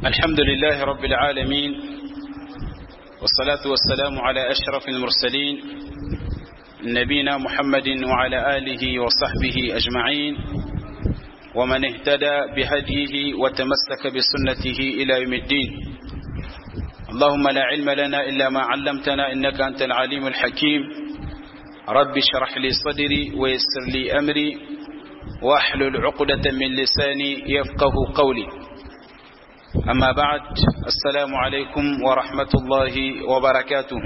الحمد لله رب العالمين والصلاة والسلام على أشرف المرسلين نبينا محمد وعلى آله وصحبه أجمعين ومن اهتدى بهديه وتمسك بسنته إلى يوم الدين اللهم لا علم لنا إلا ما علمتنا إنك أنت العليم الحكيم رب اشرح لي صدري ويسر لي أمري واحلل عقدة من لساني يفقه قولي أما بعد السلام عليكم ورحمة الله وبركاته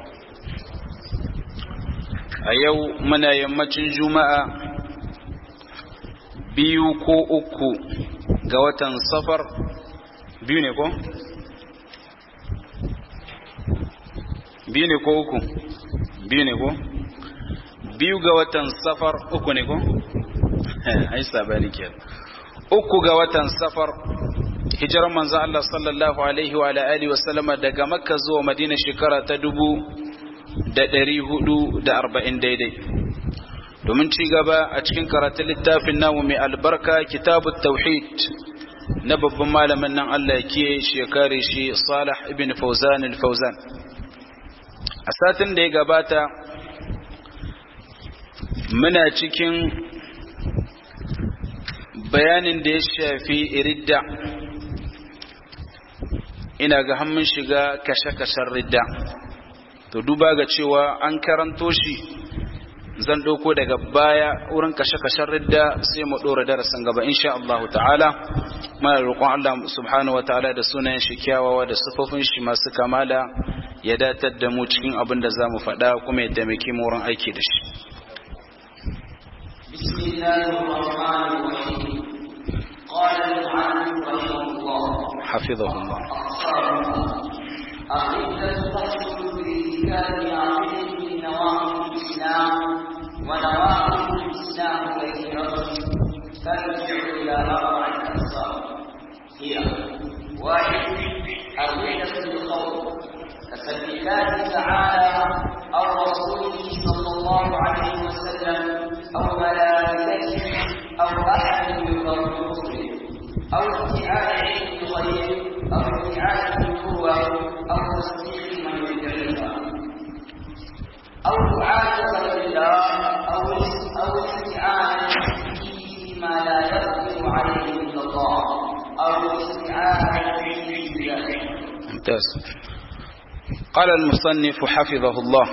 أيو من يمتن جمعة biyu ko uku ga watan safar biyu ne ko? biyu ne ko uku biyu ne ko? biyu ga watan safar uku ne ko? ai sabani ke uku ga watan safar hijirar manzo Allah sallallahu alaihi wa alihi wa sallama daga makka zuwa madina shekara ta dubu da ɗari hudu da arba'in daidai domin ci gaba a cikin karatun littafin namu mai albarka kitabu tauhid na babban malamin nan Allah ke shekare shi Salih ibn Fauzan al-Fauzan a satin da ya gabata muna cikin bayanin da ya shafi ridda ina ga hannun shiga kashe-kashen ridda to duba ga cewa an karanto shi zan ɗauko daga baya wurin kashe-kashen ridda sai mu ɗora darasin gaba insha Allah ta'ala mana roƙon Allah subhanahu wa ta'ala da sunayen shi kyawawa da sufofin shi masu kamala ya datar da mu cikin abin da za mu faɗa kuma ya taimake mu wurin aiki da shi بسم الله الرحمن الرحيم قال المعلم رحمه الله حفظه الله الردة تحصل بارتكاب عقيدة من نواقض الإسلام ونواقض الإسلام كثيرة ترجع إلى أربعة أقسام هي واحد الردة بالقول كسب الله تعالى أو رسوله صلى الله عليه وسلم أو ملائكته أو أحد من الرسل أو ادعاء علم الغيب أو ادعاء النبوة أو تصديق من يدعيها أو دعاء غير الله أو أو الاستعانة فيما لا يقدر عليه إلا الله أو الاستعانة به بذلك ممتاز قال المصنف حفظه الله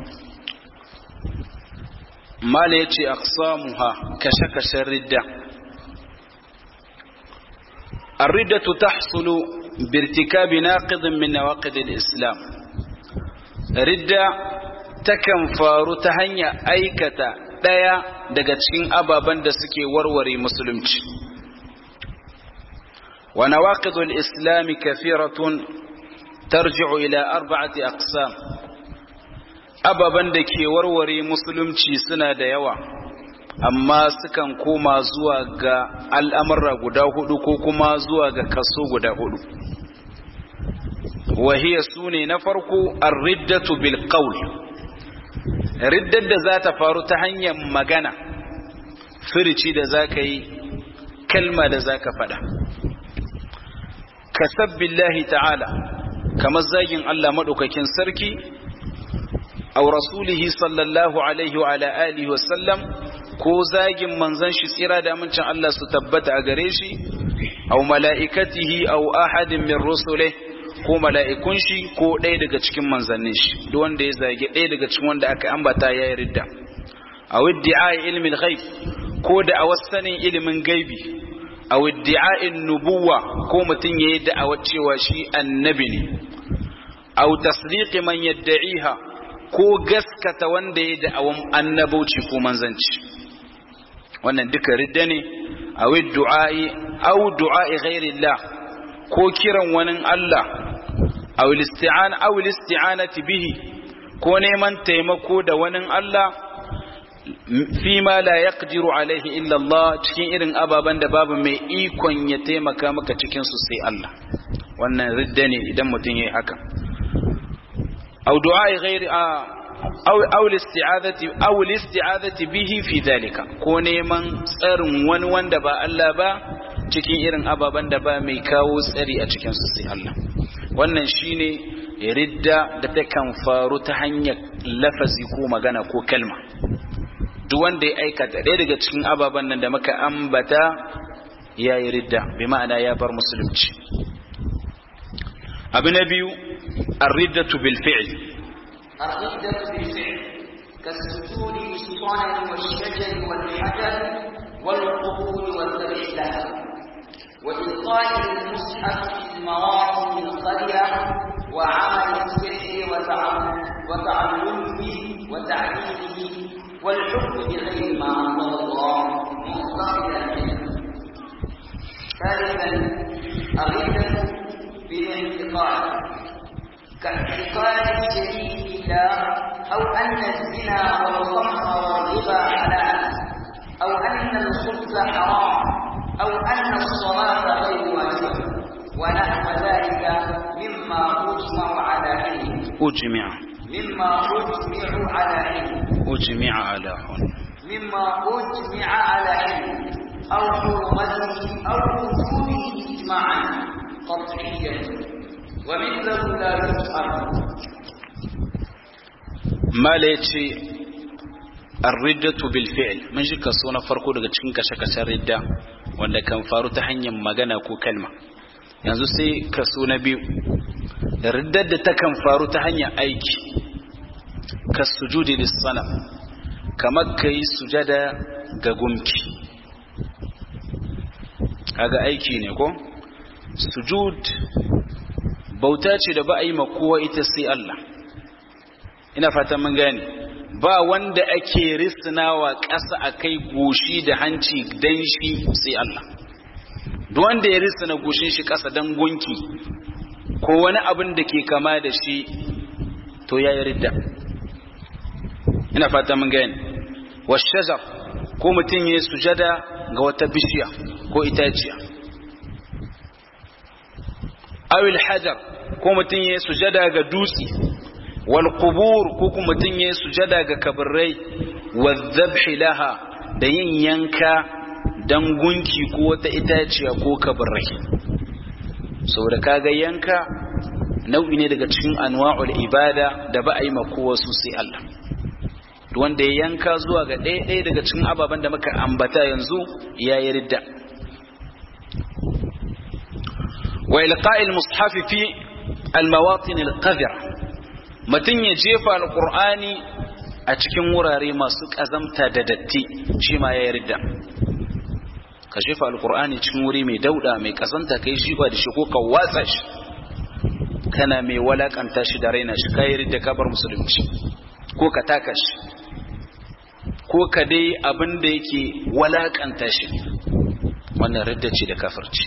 ما ليتي أقسامها كشكش الردة الردة تحصل بارتكاب ناقض من نواقض الإسلام ردة تكن فارو تهنيا أيكتا دايا daga cikin ababen da suke warware musulunci wa nawaqidul islam kathiratun tarji'u ila arba'ati aqsam ababen da ke warware musulunci suna da yawa amma sukan koma zuwa ga al'amurra guda hudu ko kuma zuwa ga kaso guda hudu wahiya su ne na farko ar-riddatu bil qawl riddar da za ta faru ta hanyar magana firici da za ka yi kalma da za ka faɗa kasabbillahi ta'ala kamar zagin Allah maɗaukakin sarki aw rasulihi sallallahu alaihi wa ala alihi wa sallam ko zagin manzon shi tsira da amincin Allah su tabbata a gare shi aw mala'ikatihi aw ahadin min rusulihi ko mala'ikun shi ko ɗaya daga cikin manzannin shi duk wanda ya zage ɗaya daga cikin wanda aka ambata ya yi ridda aw iddi'a ilmin ghaib ko da a wasanin ilimin gaibi aw iddi'a nubuwa ko mutum yayi da'awar cewa shi annabi ne aw tasdiqi man yadda'iha ko gaskata wanda ya da'awan annabauci ko manzanci wannan duka ridda ne aw du'a'i aw du'a'i ghairillah ko kiran wani Allah aw isti'ana aw isti'anati bihi ko neman taimako da wani Allah fi ma la yaqdiru alaihi illa Allah cikin irin ababen da babu mai ikon ya taimaka maka cikin su sai Allah wannan ridda ne idan mutum yayi haka aw du'a ghairi aw aw isti'adati aw isti'adati bihi fi dhalika ko neman tsarin wani wanda ba Allah ba cikin irin ababen da ba mai kawo tsari a cikin su sai Allah wannan shine ridda da ta kan faru ta hanyar lafazi ko magana ko kalma duk wanda ya aikata ɗaya daga cikin ababen nan da muka ambata ya yi ridda bi ma'ana ya bar musulunci abu na biyu الردة بالفعل الردة بالفعل كالسجود للصنم والشجر والحجر والقبور والذبح لها وإلقاء المصحف في المواطن القرية وعمل السحر وتعلمه وتعليمه والحكم بغير ما أنزل الله مقتضيا ثالثا الردة بالاعتقاد كاعتقاد الشريك بالله أو أن الزنا والخمر والربا حلال أو أن الخبز حرام أو أن الصلاة غير واجبة ونحو ذلك مما أجمع على علم أجمع مما أجمع على علم أجمع على هن مما أجمع على علم أو حرمته أو وجوده إجماعا قطعيا ومثله لا يسأل ما ليتي الردة بالفعل من shi kaso na farko daga cikin kashe-kashen ridda wanda kan faru ta hanyar magana ko kalma yanzu sai kaso na biyu riddar da ta kan faru ta hanyar aiki ka sujudi lissana kamar ka yi sujada ga gumki kaga aiki ne ko sujud bauta ce da ba a yi ma kowa ita sai Allah ina fatan mun gane ba wanda ake risnawa ƙasa a kai goshi da hanci dan shi sai Allah duk wanda ya risna goshin shi ƙasa dan gunki ko wani abin da ke kama da shi to ya yi ridda ina fatan mun gane washajar ko mutum ya sujada ga wata bishiya ko itaciya awil hajar ko mutum ya sujada ga dutse wal qubur ko kuma mutum ya sujada ga kabarai wa dhabhi laha da yin yanka dan gunki ko wata itaciya ko kabarai saboda kaga yanka nau'i ne daga cikin anwa'ul ibada da ba a yi ma kowa su sai Allah wanda ya yanka zuwa ga ɗaya ɗaya daga cikin ababen da muka ambata yanzu ya yi ridda wa ilqa'il mushafi fi almawatin alqadira mutum ya jefa alqur'ani a cikin wurare masu kazamta da datti shi ma ya yi ridda ka jefa alqur'ani cikin wuri mai dauda mai kazanta kai shi ba da shi ko ka watsa shi kana mai walakanta shi da raina shi kai ridda ka bar musulunci ko ka taka shi ko ka dai abin da yake walakanta shi wannan ridda ce da kafirci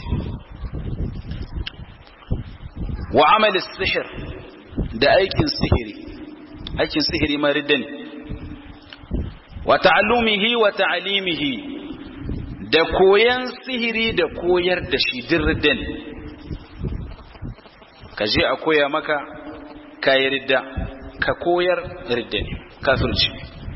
wa amali sihir da aikin sihiri aikin sihiri ma ridda ne wa ta'allumihi wa ta'alimihi da koyan sihiri da koyar da shi din ridda ne ka je a koya maka kayi ridda ka koyar ridda ne kafirci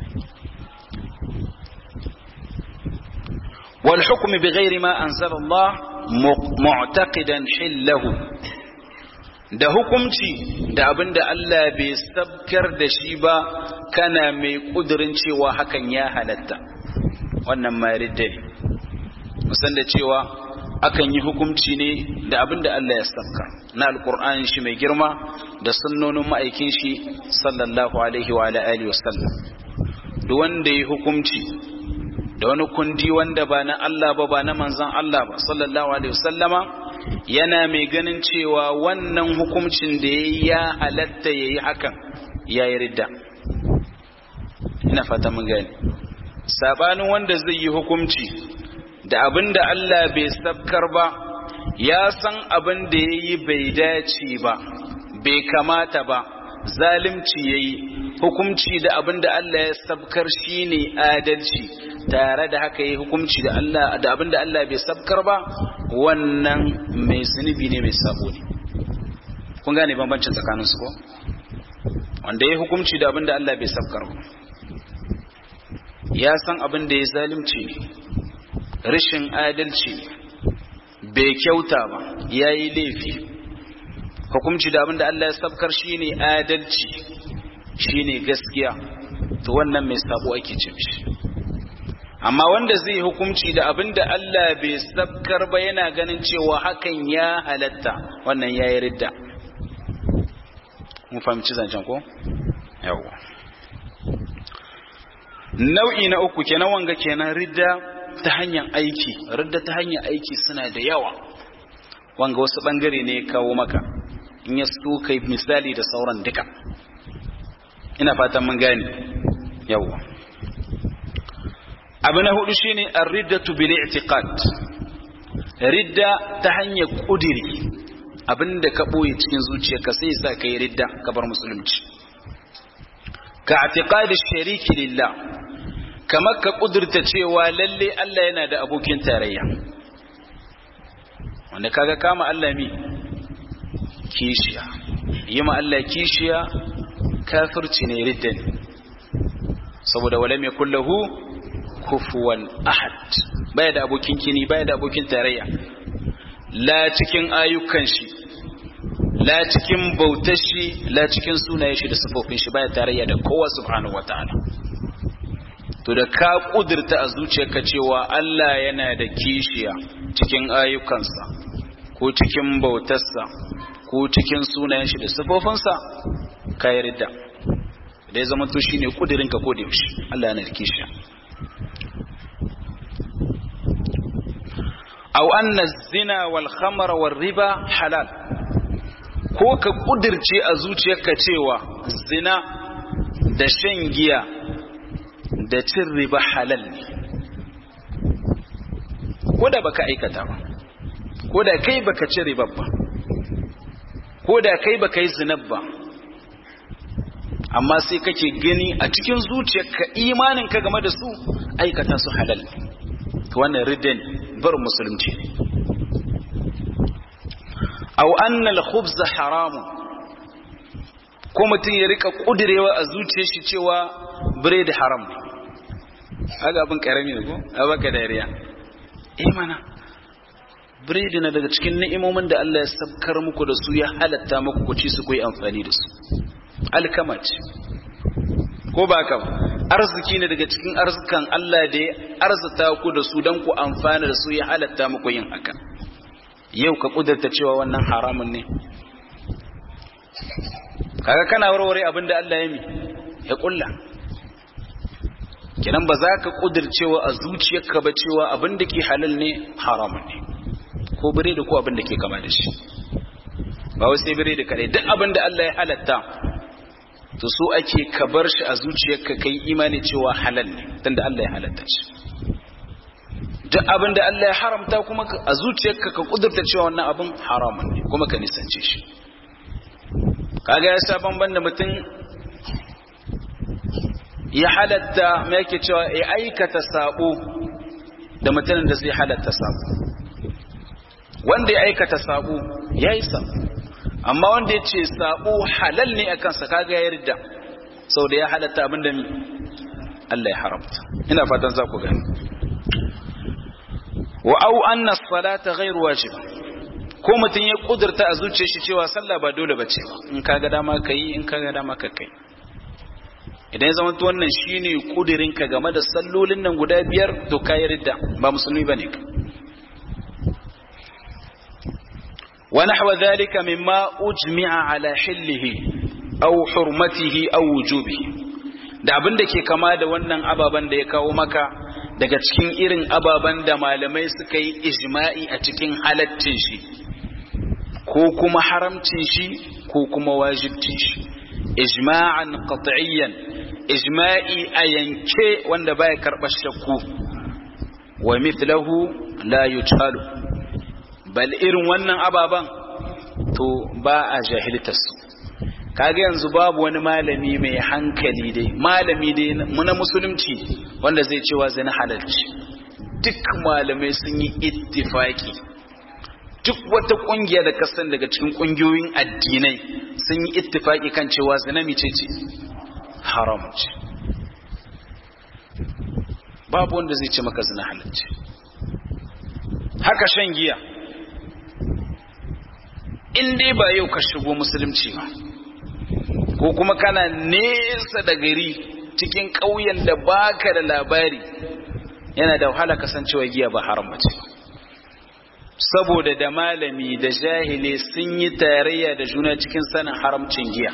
والحكم بغير ما أنزل الله معتقدا حله da hukumci da abin da Allah bai sabkar da shi ba kana mai kudurin cewa hakan ya halatta wannan ma ridda ne musan da cewa akan yi hukumci ne da abin da Allah ya sabkar na alkur'ani shi mai girma da sunnonin ma'aikin shi sallallahu alaihi wa alihi wasallam duk wanda ya hukumci da wani kundi wanda ba na Allah ba ba na manzan Allah ba sallallahu alaihi wasallama yana mai ganin cewa wannan hukuncin da ya ya halatta ya yi hakan ya yi ridda ina fata mun gani sabanin wanda zai yi hukunci da abin da Allah bai sabkar ba ya san abin da ya yi bai dace ba bai kamata ba zalimci ya yi hukumci da abin da Allah ya sabkar shine adalci tare da haka yi hukumci da Allah da abin da Allah bai sabkar ba wannan mai zunubi ne mai sabo ne kun gane bambancin tsakanin su ko wanda ya hukumci da abin da Allah bai sabkar ba ya san abin da ya zalimci ne rashin adalci ne bai kyauta ba yayi laifi hukunci da abinda Allah ya sabkar shine adalci shine gaskiya to wannan mai sabo ake ce mishi amma wanda zai hukunci da abinda Allah bai sabkar ba yana ganin cewa hakan ya halatta wannan yayi ridda mun fahimci zancen ko yawa nau'i na uku kenan wanga kenan ridda ta hanyar aiki ridda ta hanyar aiki suna da yawa wanga wasu bangare ne kawo maka in ya so kai misali da sauran duka ina fatan mun gane yawa abu na hudu shine ar-riddatu bil i'tiqad ridda ta hanyar kudiri abinda ka boye cikin zuciyarka sai sa kai ridda ka bar musulunci ka i'tiqad shariki lillah kamar ka kudurta cewa lalle Allah yana da abokin tarayya wanda kaga kama Allah mi kishiya yi ma Allah kishiya kafirci ne ridda ne saboda wala mai kullahu kufuwan ahad baya da abokin kini baya da abokin tarayya la cikin ayyukan shi la cikin bautar shi la cikin sunayen shi da sifofin shi baya tarayya da kowa subhanahu wataala to da ka kudurta a zuciyarka cewa Allah yana da kishiya cikin ayyukansa ko cikin bautarsa ko cikin sunayen shi da sifofinsa ka yarda da ya zama to shine kudirinka ko da yaushe Allah yana da kishiya aw anna zina wal khamra war riba halal ko ka kudirce a zuciyarka cewa zina da shan giya da cin riba halal ne ko da baka aikata ba ko da kai baka ci riba ba ko da kai baka yi zinab ba amma sai kake gani a cikin zuciyarka imaninka game da su aikata su halal wannan riddan bar musulunci aw anna al-khubz haramun ko mutum ya rika kudirewa a zuciyar shi cewa bread haram ne kaga abin karami ne ko a baka dariya eh mana bread na daga cikin ni'imomin da Allah ya sabkar muku da su ya halatta muku ku ci su ku yi amfani da su alkama ce ko ba ka arziki ne daga cikin arzikan Allah da ya arzata ku da su don ku amfana da su ya halatta muku yin haka yau ka kudurta cewa wannan haramun ne kaga kana warware abin da Allah ya mi ya kulla kenan ba za ka kudurcewa a zuciyarka ba cewa abin da ke halal ne haramun ne ko bire da ko abin da ke kama da shi ba wai sai bire da kare duk abin da Allah ya halatta to so ake ka bar shi a zuciyarka kai imani cewa halal ne tunda Allah ya halatta shi duk abin da Allah ya haramta kuma a zuciyarka ka kudurta cewa wannan abin haramun ne kuma ka nisance shi kaga ya sa banban da mutum ya halatta me yake cewa ya aikata sabo da mutumin da zai halatta sabo wanda ya aikata sabo ya yi sabo amma wanda ya ce sabo halal ne a kansa kaga ya yarda sau da ya halatta abin da Allah ya haramta ina fatan za ku gani wa au anna salata ghairu wajib ko mutum ya kudurta a zuciyar shi cewa sallah ba dole bace ba in kaga dama kai in kaga dama ka kai idan ya zama to wannan shine kudirin ka game da sallolin nan guda biyar to ka yarda ba musulmi bane ka ونحو ذلك مما أجمع على حله أو حرمته أو وجوبه da abin da ke kama da wannan ababen da ya kawo maka daga cikin irin ababen da malamai suka yi ijma'i a cikin halaccin shi ko kuma haramcin shi ko kuma wajibcin shi ijma'an qat'iyyan ijma'i a yanke wanda baya karɓar shakku wa mithlahu la yutalu bal irin wannan ababan to ba a jahiltarsu kaga yanzu babu wani malami mai hankali dai malami dai na musulunci wanda zai cewa zina halalci duk malamai sun yi ittifaki duk wata kungiya da kasan daga cikin kungiyoyin addinai sun yi ittifaki kan cewa zina mice ce haram ce babu wanda zai ce maka zina halalci haka shan giya in dai ba yau ka shigo musulunci ba ko kuma kana nesa da gari cikin ƙauyen da baka da labari yana da wahala kasancewa giya ba haram bace saboda da malami da jahili sun yi tarayya da juna cikin sanin haramcin giya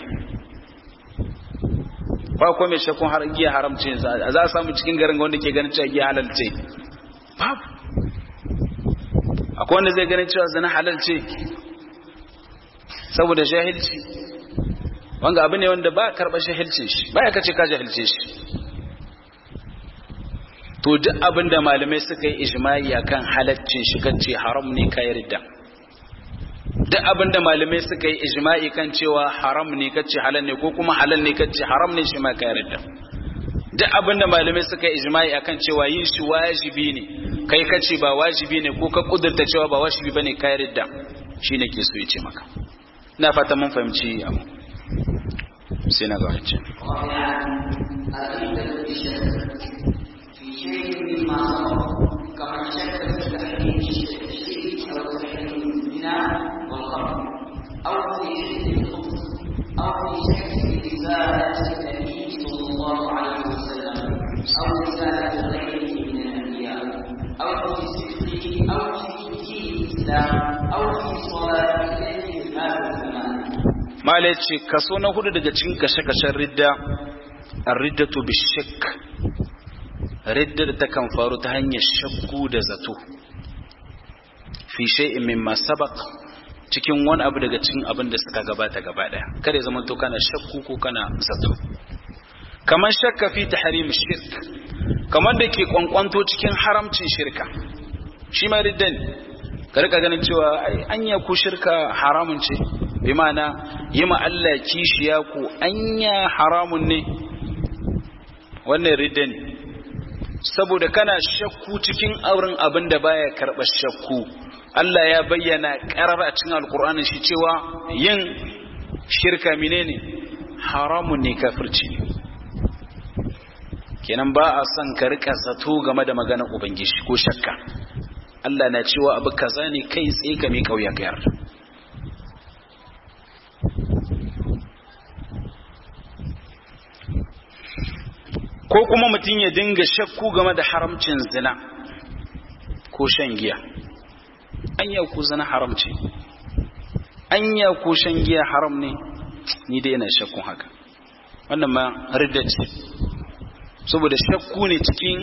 ba ko mai shakkun har giya haramcin za a samu cikin garin wanda ke ganin cewa giya halal ce babu akwai wanda zai ganin cewa zina halal ce saboda jahilci wanga abu ne wanda ba karɓar jahilcin shi ba ya kace ka jahilce shi to duk abin da malamai suka yi ijma'i akan halaccin shi kace haram ne ka yarda duk abin da malamai suka yi ijma'i kan cewa haram ne kace halal ne ko kuma halal ne kace haram ne shi ma ka yarda duk abin da malamai suka yi ijma'i akan cewa yin shi wajibi ne kai kace ba wajibi ne ko ka kudurta cewa ba wajibi bane ka yarda shine ke so ya ce maka ina fata mun fahimci abu sai na ga wancan في شيء مما سبق كمن شك في تحريم الشرك او تحريم الزنا والخمر او في شرك الخبز او في شك في رساله النبي صلى الله عليه وسلم او رساله غيره من الانبياء او في صدقه او في دين الاسلام او في صلاه اليه هذا الزمان mala ya ce kaso na hudu daga cikin kashe-kashen ridda ar-riddatu bishak ridda da ta kan faru ta hanyar shakku da zato fi shay'in mimma sabaq cikin wani abu daga cikin abin da suka gabata gaba daya kada ya zama to kana shakku ko kana zato kamar shakka fi tahrim shirk kamar da ke kwankwanto cikin haramcin shirka shi ma ridda ne ka rika ganin cewa ai anya ku shirka haramun ce bi ma'ana yi ma Allah kishiya ku anya haramun ne wannan ridda ne saboda kana shakku cikin auren abin da baya karɓar shakku Allah ya bayyana ƙarar a cikin alkur'ani shi cewa yin shirka menene haramun ne kafirci kenan ba a son ka rika zato game da maganar ubangiji ko shakka Allah na cewa abu kaza ne kai tsaye ka mai kauya ka yarda ko kuma mutum ya dinga shakku game da haramcin zina ko shan giya anya ku zina haramci anya ku shan giya haram ne ni dai ina shakkun haka wannan ma ridda ce saboda shakku ne cikin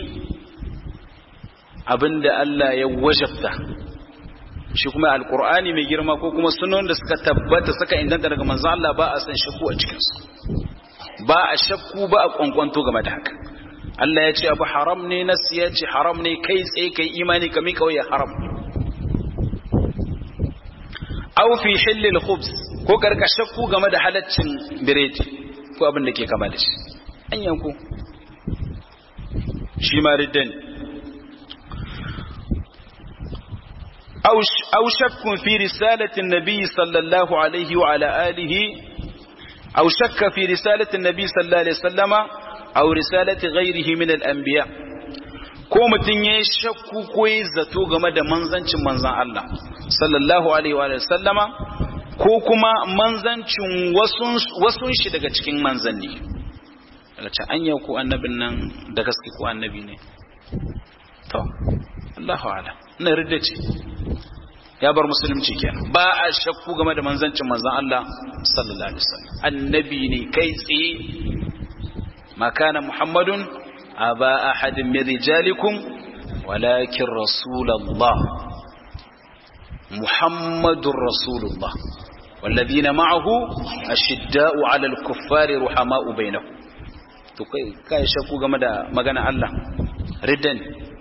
abinda Allah ya wajabta shi kuma alkur'ani mai girma ko kuma sunan da suka tabbata suka inganta daga manzo Allah ba a san shakku a cikinsu ba a shakku ba a kwankwanto game da haka Allah ya ce abu haram ne nas ya ce haram ne kai tsaye kai imani ka mika waya haram aw fi hillil khubz ko karka shakku game da halaccin biredi ko abin da ke kama da shi an yanku shi ma riddan aw shakkun fi risalatin nabi sallallahu alaihi wa ala alihi أو شك في رسالة النبي صلى الله عليه وسلم أو رسالة غيره من الأنبياء ko mutum ya yi shakku ko ya zato game da manzancin manzan Allah sallallahu alaihi wa sallama ko kuma manzancin wasun shi daga cikin manzanni daga ce an yau ko annabin nan da gaske ko annabi ne to Allahu ala ina ridda ce ya bar musulunci kenan ba a shakku game da manzancin manzan Allah sallallahu alaihi wasallam annabi ne kai tsaye ma kana muhammadun aba ahadin min rijalikum walakin rasulullah muhammadur rasulullah والذين معه أشداء على الكفار رحماء بينهم to kai kai shakku game da magana Allah riddan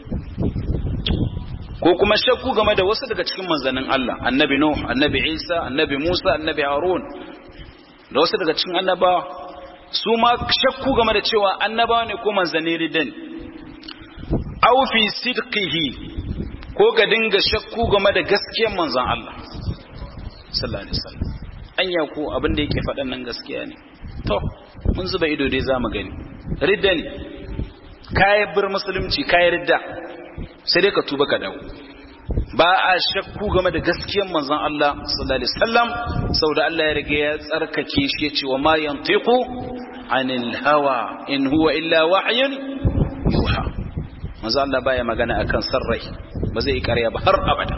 ko kuma shakku game da wasu daga cikin manzannin Allah annabi Nuh annabi Isa annabi Musa annabi Harun da wasu daga cikin annabawa su ma shakku game da cewa annabawa ne ko manzanni ridan aw fi sidqihi ko ga dinga shakku game da gaskiyar manzon Allah sallallahu alaihi wasallam anya ko abin da yake faɗan nan gaskiya ne to mun zuba ido dai zamu gani ridda ne kayan bir musulunci kayan ridda sai dai ka tuba ka dawo ba a shakku game da gaskiyar manzon Allah sallallahu alaihi wasallam saboda Allah ya riga ya tsarkake shi yace wa ma yantiqu anil hawa in huwa illa wahyun yuha manzon Allah baya magana akan sarrai ba zai yi ƙarya ba har abada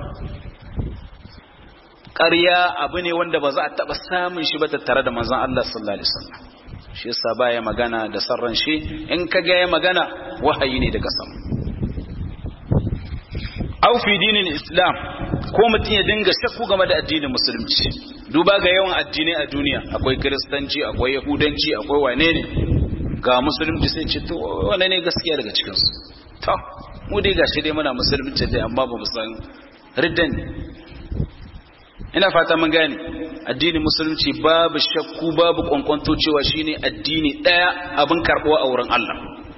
ƙarya abu ne wanda ba za a taɓa samun shi ba tattare da manzon Allah sallallahu alaihi wasallam shi yasa baya magana da sarran shi in ka ga ya magana wahayi ne daga sama au fi dinin islam ko mutum ya dinga shakku game da addinin musulunci duba ga yawan addinai a duniya akwai kiristanci akwai yahudanci akwai wane ne ga musulunci sai ce to wane ne gaskiya daga cikin su to mu dai gashi dai muna musulunci dai amma ba mu san riddan ina fata mun gane addinin musulunci babu shakku babu kwankwanto cewa shine addini daya abin karbuwa a wurin Allah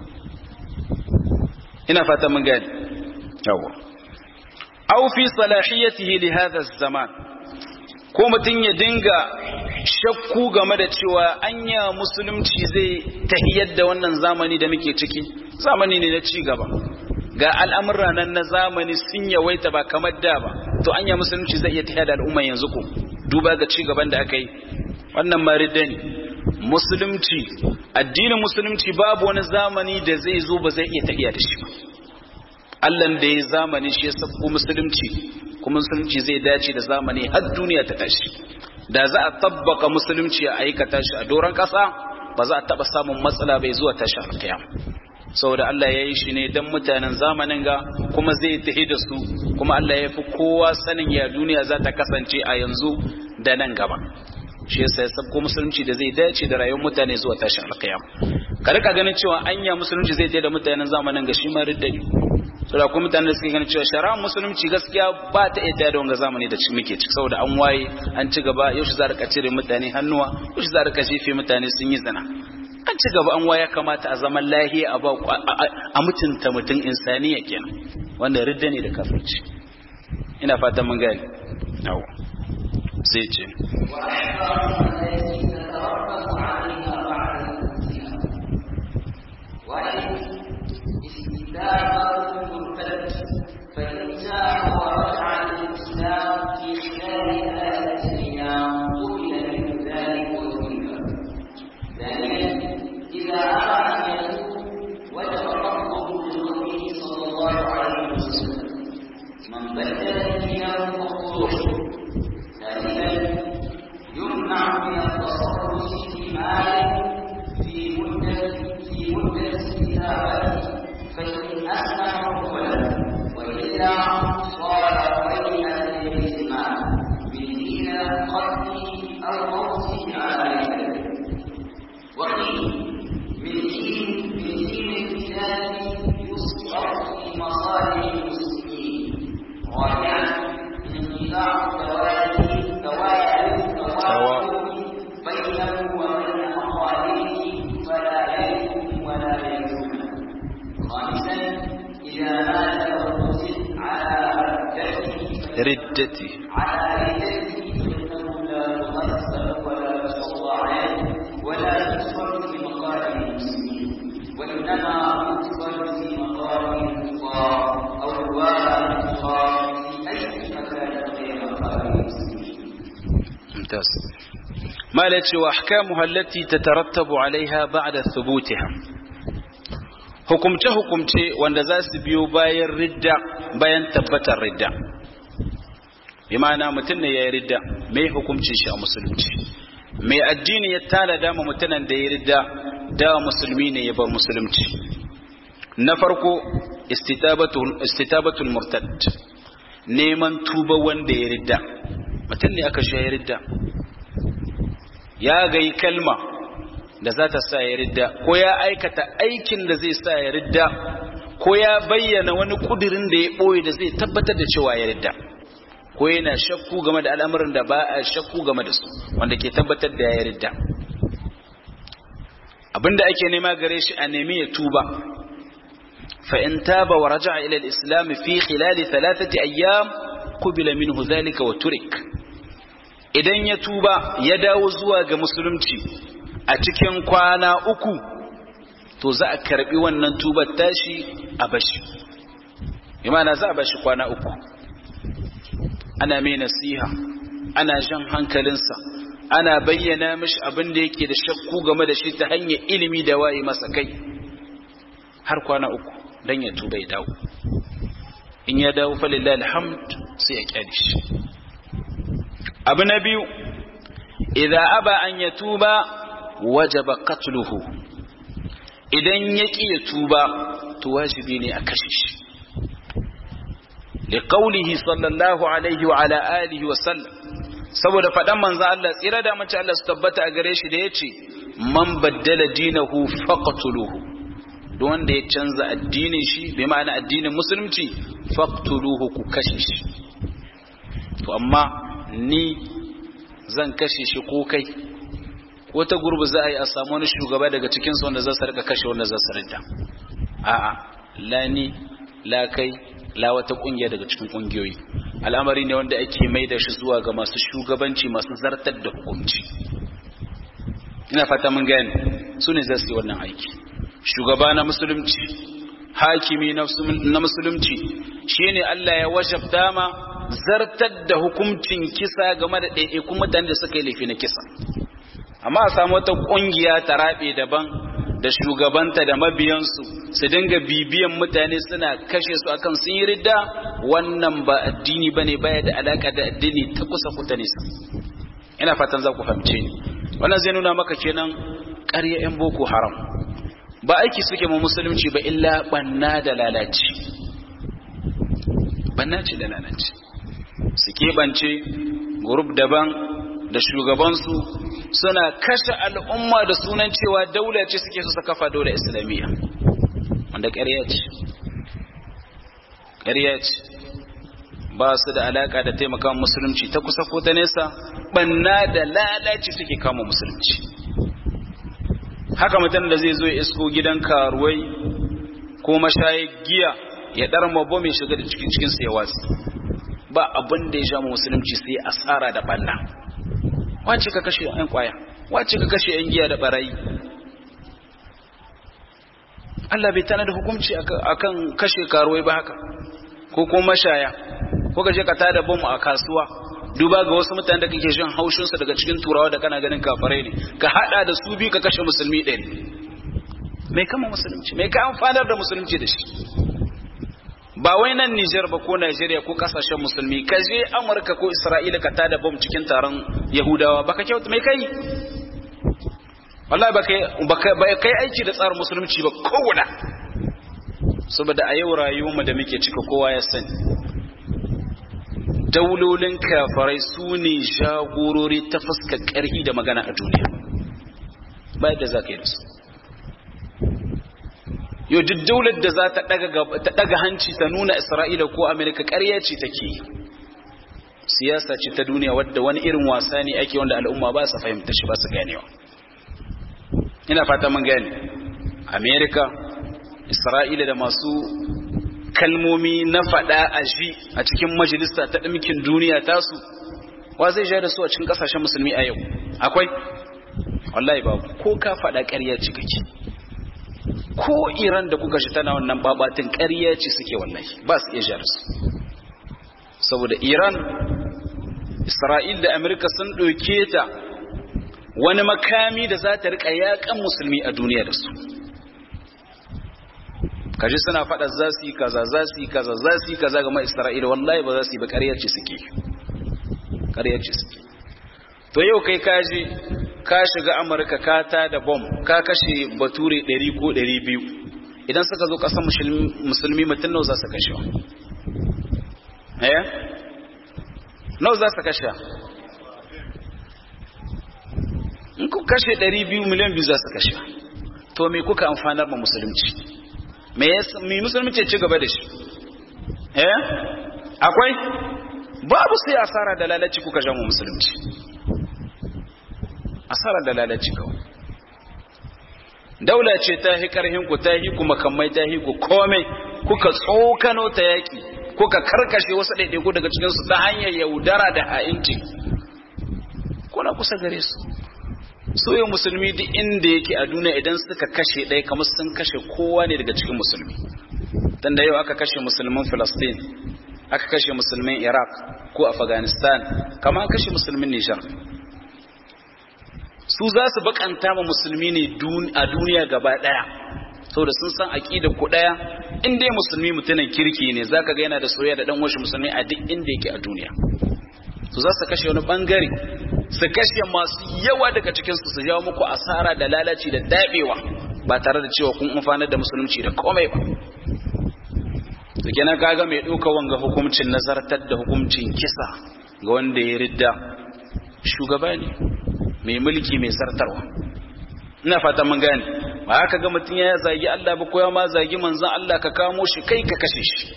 ina fata mun gane yawa aw fi salahiyatihi li hadha zaman ko mutun ya dinga shakku game da cewa anya musulunci zai tahiyar da wannan zamani da muke ciki zamani ne na ci gaba ga al'amurra nan na zamani sun yawaita ba kamar da ba to anya musulunci zai iya tahiyar da al'umma yanzu ko duba ga ci gaban da aka yi wannan maridda ne musulunci addinin musulunci babu wani zamani da zai zo ba zai iya tahiya da shi ba Allah da ya zamani shi ya sako musulunci kuma musulunci zai dace da zamani har duniya ta tashi da za a tabbaka musulunci a aikata shi a doron kasa ba za a taba samun matsala bai zuwa tashi alkiyam saboda Allah ya yi shi ne don mutanen zamanin ga kuma zai tahi da su kuma Allah ya fi kowa sanin ya duniya za ta kasance a yanzu da nan gaba shi yasa ya sabko musulunci da zai dace da rayuwar mutane zuwa tashi alkiyam ka rika ganin cewa anya musulunci zai tahi da mutanen zamanin ga shi ma riddani so da kuma mutanen da suke ganin cewa shari'ar musulunci gaskiya ba ta iya da wanga zamani da muke ciki saboda an waye an ci gaba yau za a cire mutane hannuwa yau za a jefe mutane sun yi zina an ci gaba an waya kamata a zaman lahiya a ba a mutunta mutum insaniya kenan wanda ridda ne da kafirci ina fatan mun gani yawa sai ce فإن جاء ورجع للإسلام في خلال ثلاثة أيام قبل من ذلك وذلك ثانيا إذا أراد أن يتوب وجب رفضه لقوله صلى الله عليه وسلم من بدل دينه فاقتلوه ثالثا يمنع من التصرف في ماله في مدة في مدة استتابته فإن أسلم فله وإلا صار بينا للإجماع بدين قتله أو موته على ذلك وقيل من دين من دين الكتاب يصرف في مصالح المسلمين رابعا انقطاع التوالي توالي التوالي بينه وبين مخالفه فلا يلزم ولا يلزم خامسا اذا مات وقتل على ردته ردتي على ردته فانه لا تغسل ولا تصلى عليه ولا يدخل في مقام المسلمين وانما يدخل في مقام الكفار او رواء الكفار في اي مكان غير مقام المسلمين ممتاز ما التي واحكامها التي تترتب عليها بعد ثبوتها hukumce hukumce wanda za su biyo bayan ridda bayan tabbatar ridda bi ma'ana mutum ne ya yi ridda mai hukumcin shi a musulunci mai addini ya tana dama mutanen da ya ridda da musulmi ne ya bar musulunci na farko istitabatul murtad neman tuba wanda ya ridda mutum ne aka sha ya ridda ya gai kalma da za ta sa ya ridda ko ya aikata aikin da zai sa ya ridda ko ya bayyana wani kudirin da ya ɓoye da zai tabbatar da cewa ya ridda ko yana shakku game da al'amuran da ba a shakku game da su wanda ke tabbatar da ya ridda abinda ake nema gare shi a nemi ya tuba fa in taba wa raja'a ila al-islam fi khilal thalathati ayyam qubila minhu dhalika wa turik idan ya tuba ya dawo zuwa ga musulunci a cikin kwana uku to za a karbi wannan tubar tashi a bashi imana za a bashi kwana uku ana mai nasiha ana jan hankalinsa ana bayyana mishi abin da yake da shakku game da shi ta hanyar ilimi da waye masa kai har kwana uku don ya tuba ya dawo in ya dawo falillahi alhamd sai ya kyale shi abu na biyu idza aba an ya tuba wajaba qatluhu idan ya ƙi ya tuba to wajibi ne a kashe shi liqaulihi sallallahu alaihi wa ala alihi wa sallam saboda faɗan manzo Allah tsira da mace Allah su tabbata a gare shi da yace man baddala dinahu faqtuluhu duk wanda ya canza addinin shi bi ma'ana addinin musulunci faqtuluhu ku kashe shi to amma ni zan kashe shi ko kai ko ta gurbi za a yi a samu wani shugaba daga cikin su wanda za su rika kashe wanda za su rinta a'a la ni la kai la wata kungiya daga cikin kungiyoyi al'amari ne wanda ake mai da shi zuwa ga masu shugabanci masu zartar da hukunci ina fata mun gane su ne za su yi wannan aiki shugaba na musulunci hakimi na musulunci shine Allah ya wajabta ma zartar da hukuncin kisa game da ɗaiɗaikun mutane da suka yi laifi na kisa amma a samu wata ƙungiya ta rabe daban da shugabanta da mabiyansu su dinga bibiyan mutane suna kashe su akan sun yi ridda wannan ba addini bane baya da alaka da addini ta kusa kuta nisa ina fatan za ku fahimce ni wannan zai nuna maka kenan ƙarya 'yan boko haram ba aiki suke mu musulunci ba illa banna da lalaci banna ce da lalaci su keɓance gurub daban da shugabansu suna kashe al'umma da sunan cewa daula ce suke su kafa daula islamiyya wanda ƙarya ce ƙarya ce ba su da alaƙa da taimaka musulunci ta kusa ko ta nesa banna da lalaci suke kama musulunci haka mutum da zai zo ya isko gidan karuwai ko mashayi giya ya ɗar mabbo mai shiga da cikin cikinsu ya watsi ba abin da ya sha musulunci sai asara da banna wace ka kashe yan kwaya wace ka kashe yan giya da barayi Allah bai tana da hukunci akan kashe karuwai ba haka ko kuma mashaya ko ka je ka tada bom a kasuwa duba ga wasu mutane da kake jin haushin su daga cikin turawa da kana ganin kafirai ne ka hada da su biyu ka kashe musulmi ɗari mai kama musulunci mai ka amfanar da musulunci da shi ba wai nan Nijar ba ko Najeriya ko kasashen musulmi ka je Amurka ko Isra'ila ka tada bom cikin taron Yahudawa baka kyauta mai kai wallahi ba kai ba kai aiki da tsarin musulunci ba kowane saboda a yau rayuwarmu da muke cika kowa ya sani daulolin kafarai su ne jagorori ta fuskar ƙarfi da magana a duniya ba yadda za ka yi da su yau duk daular da za ta daga hanci ta nuna isra'ila ko amerika ƙarya ce take siyasa ce ta duniya wadda wani irin wasa ne ake wanda al'umma ba su fahimta shi ba su ganewa ina fata mun gane amerika isra'ila da masu kalmomi na faɗa a ji a cikin majalisa ta ɗinkin duniya tasu wa zai ja da su a cikin ƙasashen musulmi a yau akwai wallahi babu ko ka faɗa ƙarya ce kake ko iran da kuka shi tana wannan babatin ƙarya ce suke wallahi ba su iya ja da su saboda iran isra'il da amerika sun ɗauke ta wani makami da za ta riƙa yaƙan musulmi a duniya da su kaji suna faɗa za su yi kaza za su yi kaza za su yi kaza ga isra'ila wallahi ba za su yi ba ƙarya ce suke ƙarya ce suke to yau kai kaji ka shiga amurka ka ta da bom ka kashe bature 100 ko 200 idan suka zo ƙasar musulmi mutum nau za su kashe wa eh nau za su kashe in ku kashe 200 miliyan biyu za su kashe to me kuka amfanar ma musulunci me musulunci ci gaba da shi eh akwai babu sai asara da lalaci kuka jamu musulunci asara da lalaci kawai daula ce ta hi karhin ku ta hi kuma kammai ta hi ku komai kuka tsokano ta yaki kuka karkashe wasu ɗaiɗaiku daga cikin su ta hanyar yaudara da ha'inci kuna kusa gare su soye musulmi duk inda yake a duniya idan suka kashe ɗaya kamar sun kashe kowa ne daga cikin musulmi dan da yau aka kashe musulmin Filistin aka kashe musulmin iraq ko afghanistan kama an kashe musulmin nijar su za su bakanta ma musulmi ne a duniya gaba daya saboda sun san aqida ku daya in dai musulmi mutumin kirki ne zaka ga yana da soyayya da dan washi musulmi a duk inda yake a duniya su za su kashe wani bangare su kashe masu yawa daga cikin su su jawo muku asara da lalaci da dabewa ba tare da cewa kun amfanar da musulunci da komai ba to kenan kaga mai ɗauka wanga hukuncin nazartar da hukuncin kisa ga wanda ya ridda shugaba ne mai mulki mai sartarwa ina fata mun gane ba haka ga mutum ya zagi Allah ba ko ya ma zagi manzon Allah ka kamo shi kai ka kashe shi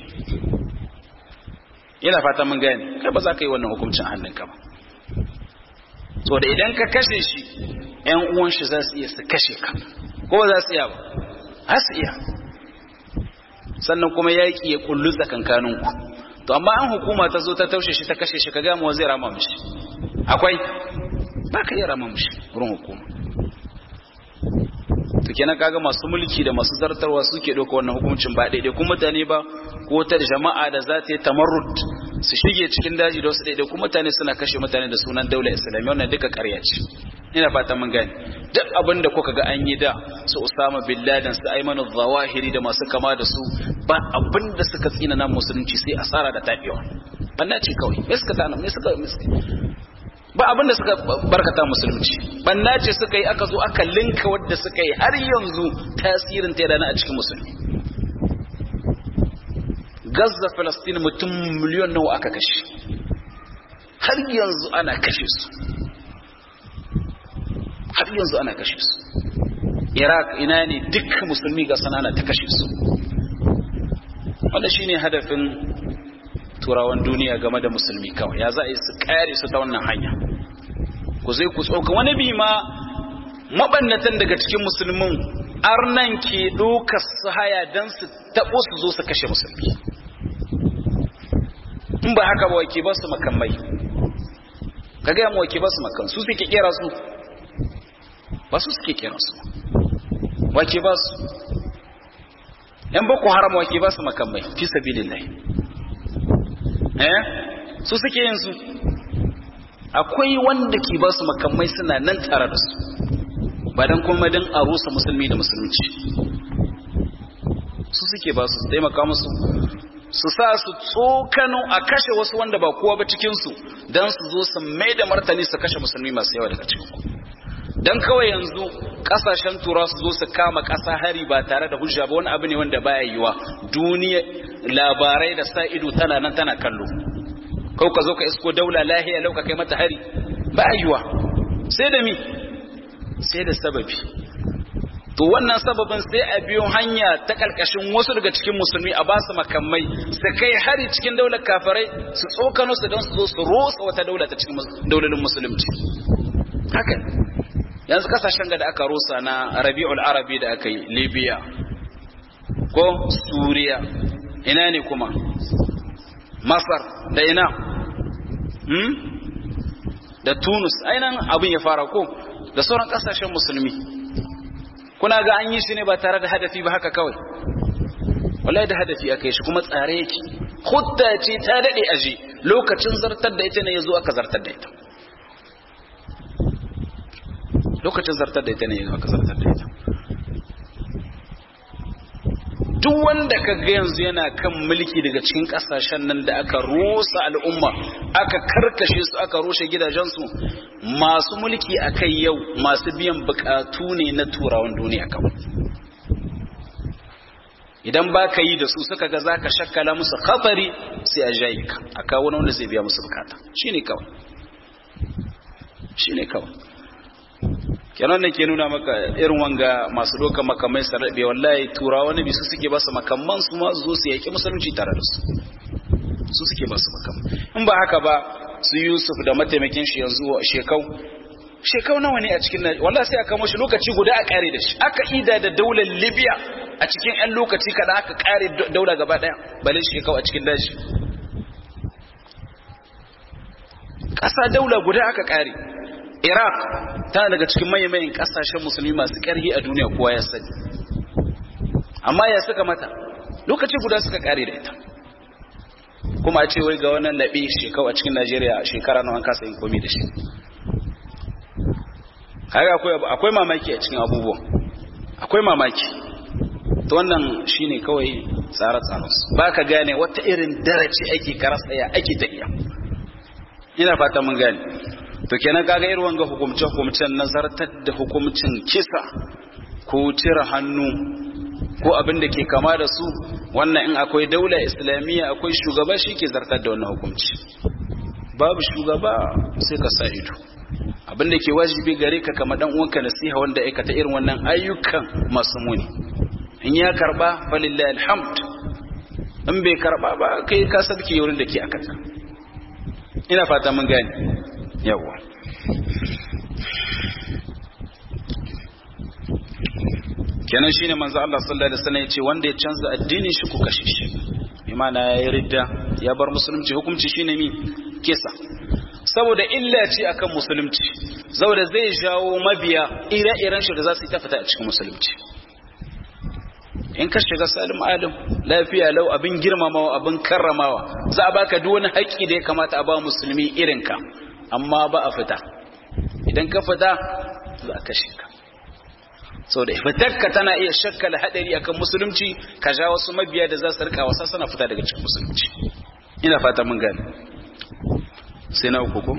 ina fata mun gane kai ba za ka yi wannan hukuncin hannunka ba so da idan ka kashe shi ƴan uwan shi za su iya su kashe ka ko ba za su iya ba za su iya sannan kuma yaƙi ya kullu tsakankaninku to amma an hukuma ta zo ta taushe shi ta kashe shi ka gama wa zai rama mishi akwai ba ka iya rama mishi wurin hukuma to kenan kaga masu mulki da masu zartarwa suke ɗauka wannan hukuncin ba daidai kuma mutane ba ko ta jama'a da za ta yi tamarrud su shige cikin daji da wasu daidai kuma mutane suna kashe mutane da sunan daular islamiyya wannan duka ƙarya ce ina fata mun gane duk abin da kuka ga an yi da su Usama bin Laden su Ayman zawahiri da masu kama da su ba abin da suka tsina na musulunci sai asara da tafiya banna ce kawai me suka tana me suka ba abin da suka barkata musulunci banna ce suka yi aka zo aka linka wadda suka yi har yanzu tasirin ta yana a cikin musulmi Gaza Palestine mutum miliyon nawa aka kashe har yanzu ana kashe su har yanzu ana kashe su iraq ina ne duk musulmi ga sanana ta kashe su wanda shine hadafin turawan duniya game da musulmi kawai ya za a yi su kare su ta wannan hanya ku zai ku tsoka wani bi ma mabannatan daga cikin musulmin arnan ke ɗaukar su haya don su taɓo su zo su kashe musulmi in ba haka ba wake ba su makamai ka gaya mu wake ba su makamai su suke kera su ba su suke kera su wake ba su yan boko haram wake ba su makamai fi sabilillahi eh su suke yin su akwai wanda ke ba su makamai suna nan tare da su ba dan kuma dan a rusa musulmi da musulunci su suke ba su taimaka musu su sa su tsokano a kashe wasu wanda ba kowa ba cikinsu don su zo su mai da martani su kashe musulmi masu yawa daga cikinku don kawai yanzu kasashen tura su zo su kama kasa hari ba tare da hujja ba wani abu ne wanda baya yiwa duniya labarai da sa ido tana nan tana kallo kau ka zo ka isko daula lahiya lau ka kai mata hari ba yiwa sai da mi sai da sababi to wannan sababin sai a biyo hanya ta kalkashin wasu daga cikin musulmi a basu makamai su kai hari cikin daular kafirai su tsokano su don su zo su rosa wata daula ta cikin daularin musulunci haka yanzu kasashen da aka rosa na rabi'ul arabi da aka yi libya ko suriya ina ne kuma masar da ina hmm? da tunus ainihin abin ya fara ko da sauran kasashen musulmi kuna ga an yi shi ne ba tare da hadafi ba haka kawai wallahi da hadafi aka yi shi kuma tsare yake hudda ce ta dade aje lokacin zartar da ita ne yazo aka zartar da ita lokacin zartar da ita ne yazo aka zartar da ita duk wanda ka ga yanzu yana kan mulki daga cikin kasashen nan da aka rusa al'umma aka karkashe su aka rushe gidajensu masu mulki a kai yau masu biyan bukatu ne na turawan duniya kawai idan ba ka yi da su suka ga za ka shakkala musu khatari sai a jayi ka a kawo wanda zai biya musu bukata shi ne kawai shi ne kawai kenan da ke nuna maka irin wanga masu doka makamai sarrabe wallahi turawa wani bisu suke ba su makamman su ma zo su yaki musulunci tare da su su suke ba su makamman in ba haka ba su yusuf da mataimakin shi yanzu shekau shekau nawa ne a cikin wallahi sai aka mashi lokaci guda a kare da shi aka ida da daular libya a cikin yan lokaci kada aka kare daula gaba daya balin shekau a cikin daji ƙasa daula guda aka kare iraq tana daga cikin mayan kasashen musulmi masu ƙarfi a duniya kowa ya sani amma ya suka mata lokaci guda suka kare da ita kuma a ce wai ga wannan laɓe shekau a cikin najeriya shekara nawa an kasa yin komi da shi kaga akwai mamaki a cikin abubuwan akwai mamaki to wannan shine kawai tsare-tsarensu ba ka gane wata irin darace ake karasaya ake tafiya ina fata mun gane to kenan kaga irin wanga hukumce-hukumcen nazartar da hukumcin kisa ko cire hannu ko abin da ke kama da su wannan in akwai daula islamiyya akwai shugaba shi ke zartar da wannan hukumci babu shugaba sai ka sa ido abin da ke wajibi gare ka kama dan uwanka nasiha wanda aikata irin wannan ayyukan masu muni in ya karba falillahi alhamd in bai karba ba kai ka sabke wurin da ke akata ina fata mun gane yawa kenan shine manzo Allah sallallahu alaihi wasallam yace wanda ya canza addinin shi ku kashe shi bi ma'ana ya ridda ya bar musulunci hukunci shine mi kisa saboda illa ce akan musulunci saboda zai jawo mabiya ire-iren shi da za su yi tafata a cikin musulunci in ka shiga salim alim lafiya lau abin girmamawa abin karramawa za a baka duk wani haƙƙi da ya kamata a ba musulmi irin ka amma ba a fita idan ka fita za a kashe ka sau da fitarka tana iya shakkala haɗari akan musulunci ka ja wasu mabiya da za su rika wasa suna fita daga cikin musulunci ina fata mun gane sai na uku ko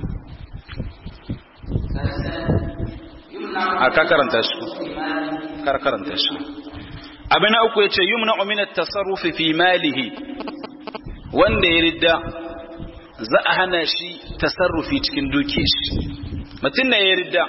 a ka karanta shi kar karanta shi abin na uku yace yumna min at-tasarrufi fi malihi wanda ya ridda za a hana shi tasarrufi cikin dukiyar shi mutum ne ya ridda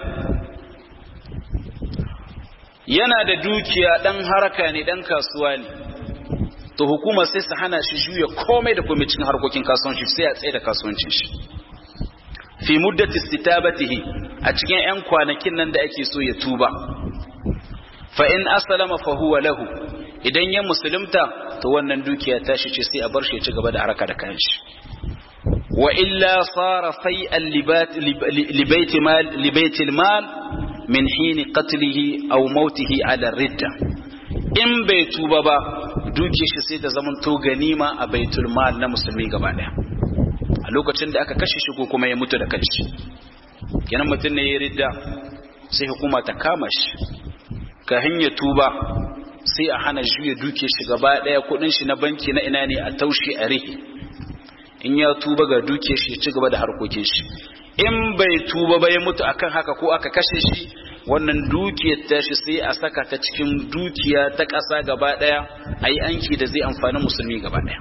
yana da dukiya dan haraka ne dan kasuwa ne to hukuma sai su hana shi juya komai da komai cikin harkokin kasuwanci sai a tsaye da kasuwancin shi fi muddati istitabatihi a cikin yan kwanakin nan da ake so ya tuba fa in aslama fa huwa lahu idan ya musulunta to wannan dukiya ta shi ce sai a bar shi ya ci gaba da haraka da kayan shi wa illa sara fai'an libaitil mal libaitil mal min hini qatlihi aw mautihi ala ridda in bai tuba ba duke shi sai ta zaman to ganima a baitul mal na musulmi gaba daya a lokacin da aka kashe shi ko kuma ya mutu da kanshi kenan mutum ne ya ridda sai hukuma ta kama shi ka hanya tuba sai a hana juya duke shi gaba daya kudin shi na banki na ina ne a taushe a rihi in ya tuba ga duke shi ci gaba da harkokin shi in bai tuba ba ya mutu akan haka ko aka kashe shi wannan dukiyar tashi sai a saka ta cikin dukiya ta ƙasa gaba ɗaya a yi anki da zai amfani musulmi gaba ɗaya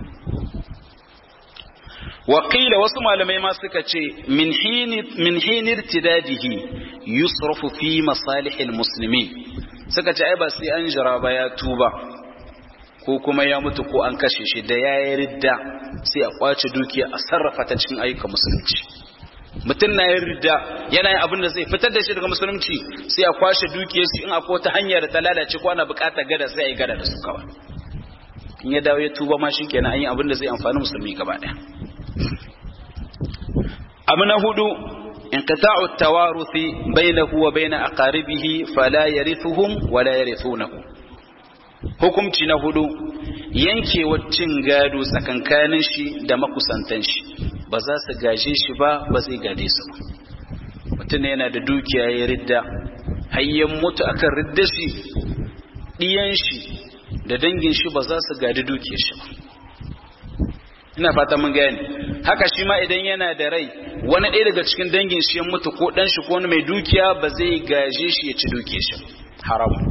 wakila wasu malamai ma suka ce min hinir tidadihi yusrafu fi masalihil musulmi suka ce ai ba sai an jira ba ya tuba ko kuma ya mutu ko an kashe shi da ya yi ridda sai a kwace dukiya a sarrafa ta cikin ayyukan musulunci mutum na yin ridda yana yin abin da zai fitar da shi daga musulunci sai a kwashe dukiyar su in akwai wata hanya da ta lalace ko ana bukatar gada sai a yi gada da su kawai in ya dawo ya tuba ma shi kenan an yi abin da zai amfani musulmi gaba ɗaya abu na hudu انقطاع التوارث بينه وبين أقاربه فلا يرثهم ولا يرثونه hukumci na hudu yankewar cin gado tsakankanin shi da makusantan shi ba za su gaje shi ba ba zai gade su ba mutum yana da dukiya ya ridda hayyan mutu akan ridda shi ɗiyan shi da dangin shi ba za su gadi dukiyar shi ba ina fata mun gane haka shi ma idan yana da rai wani ɗaya daga cikin dangin shi ya mutu ko ɗan shi ko wani mai dukiya ba zai gaje shi ya ci dukiyar shi haramun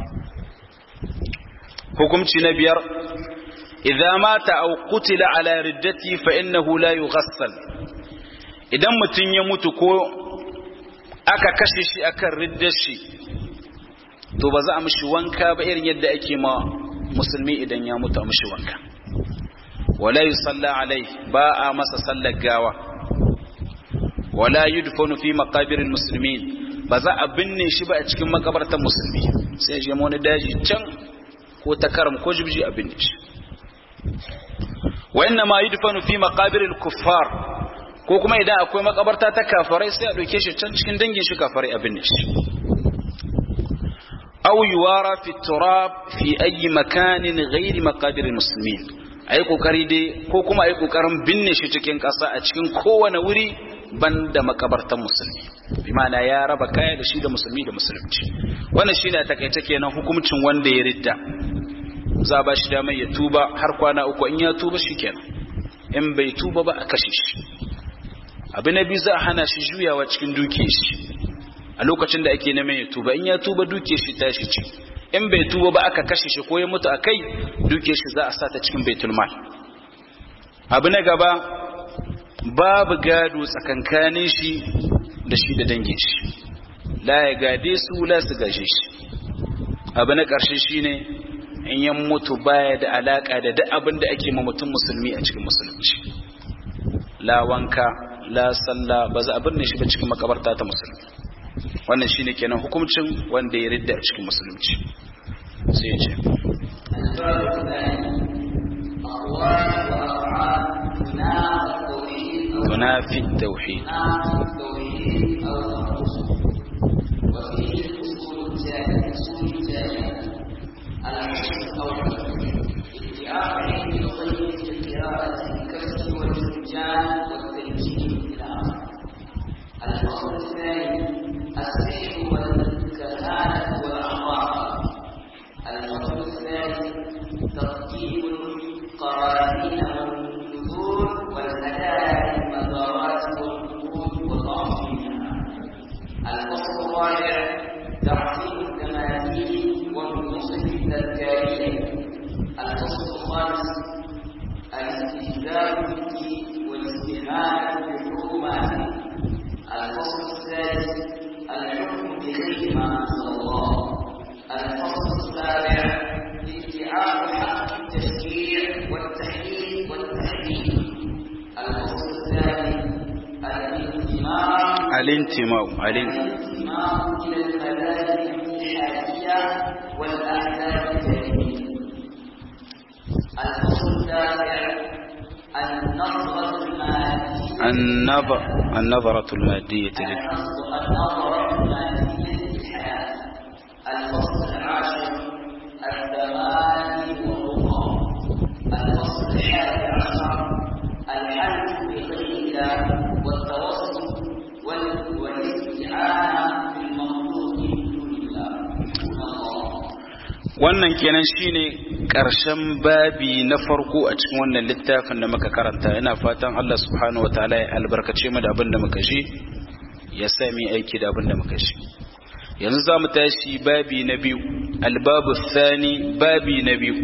hukumci na biyar idza mata aw qutila ala riddati fa innahu la yughassal idan mutun ya mutu ko aka kashe shi akan riddar shi to ba za a mishi wanka ba irin yadda ake ma musulmi idan ya mutu a mishi wanka wala yusalla alai ba a masa sallar gawa wala yudfanu fi maqabiril muslimin ba za a binne shi ba a cikin makabartar musulmi sai je wani daji can ko ta karam ko jibji abin da shi wa inna ma yudfanu fi maqabiril kuffar ko kuma idan akwai makabarta ta kafarai sai a dauke shi can cikin dangin shi kafarai abin da shi aw yuwara fi turab fi ayi makanin ghairi maqabiril muslimin a yi ƙoƙari dai ko kuma a yi ƙoƙarin binne shi cikin ƙasa a cikin kowane wuri ban da makabartan musulmi bi ma'ana ya raba kaya da shi da musulmi da musulunci wannan shine a takaice kenan hukuncin wanda ya ridda za a ba shi damar ya tuba har kwana uku in ya tuba shi kenan in bai tuba ba a kashe shi abu na biyu za a hana shi juyawa cikin duke shi a lokacin da ake neman ya tuba in ya tuba duke shi tashi ce in bai tuba ba aka kashe shi ko ya mutu a kai duke shi za a sa ta cikin baitul mal abu na gaba babu gado tsakankanin shi da shi da dangin shi la ya gade su la su gaje shi abu na ƙarshe shine in yan mutu baya da alaka da duk abin da ake ma mutum musulmi a cikin musulunci la wanka la sallah ba za a binne shi ba cikin makabarta ta musulmi wannan shine kenan hukuncin wanda ya ridda a cikin musulunci sai ya ce tunafi tauhid وفيه الأصول التالية الحكم الأول ادعاء علم الغيب في قراءة الكسر والفنجان والتنجيم إلى آخره الفصل الثاني السحر والكهانة والأعراف الفصل الثالث ترتيب القرانين والنذور والهدايا للمزارات والقبور وتعظيمها الفصل الرابع تعظيم التماثيل والنصف التذكارية الفصل الخامس الاستهزاء بالدين والاستهانة بالحكومات الفصل السادس الحكم بغير ما انزل الله الفصل السابع ادعاء حق التشريع والتحليل والتحريم الفصل الثاني الانتماء الانتماء الانتماء الانتماء الى المذاهب الاتحاديه والاحزاب الجاهليه الفصل التاسع النظره الماديه النظر النظرة المادية لل... النظرة المادية للحياة الفصل العاشر الثماني والرقى الفصل الحادي عشر الحلف بغير الله والتوسل وال- والاستعانة بالمخلوق من دون الله الله wannan kenan shine ƙarshen babi na farko a cikin wannan littafin da muka karanta ina fatan Allah subhanahu wataala ya albarkace mu da abin da muka shi ya sa mu aiki da abin da muka shi yanzu za mu tashi babi na biyu albabu thani babi na biyu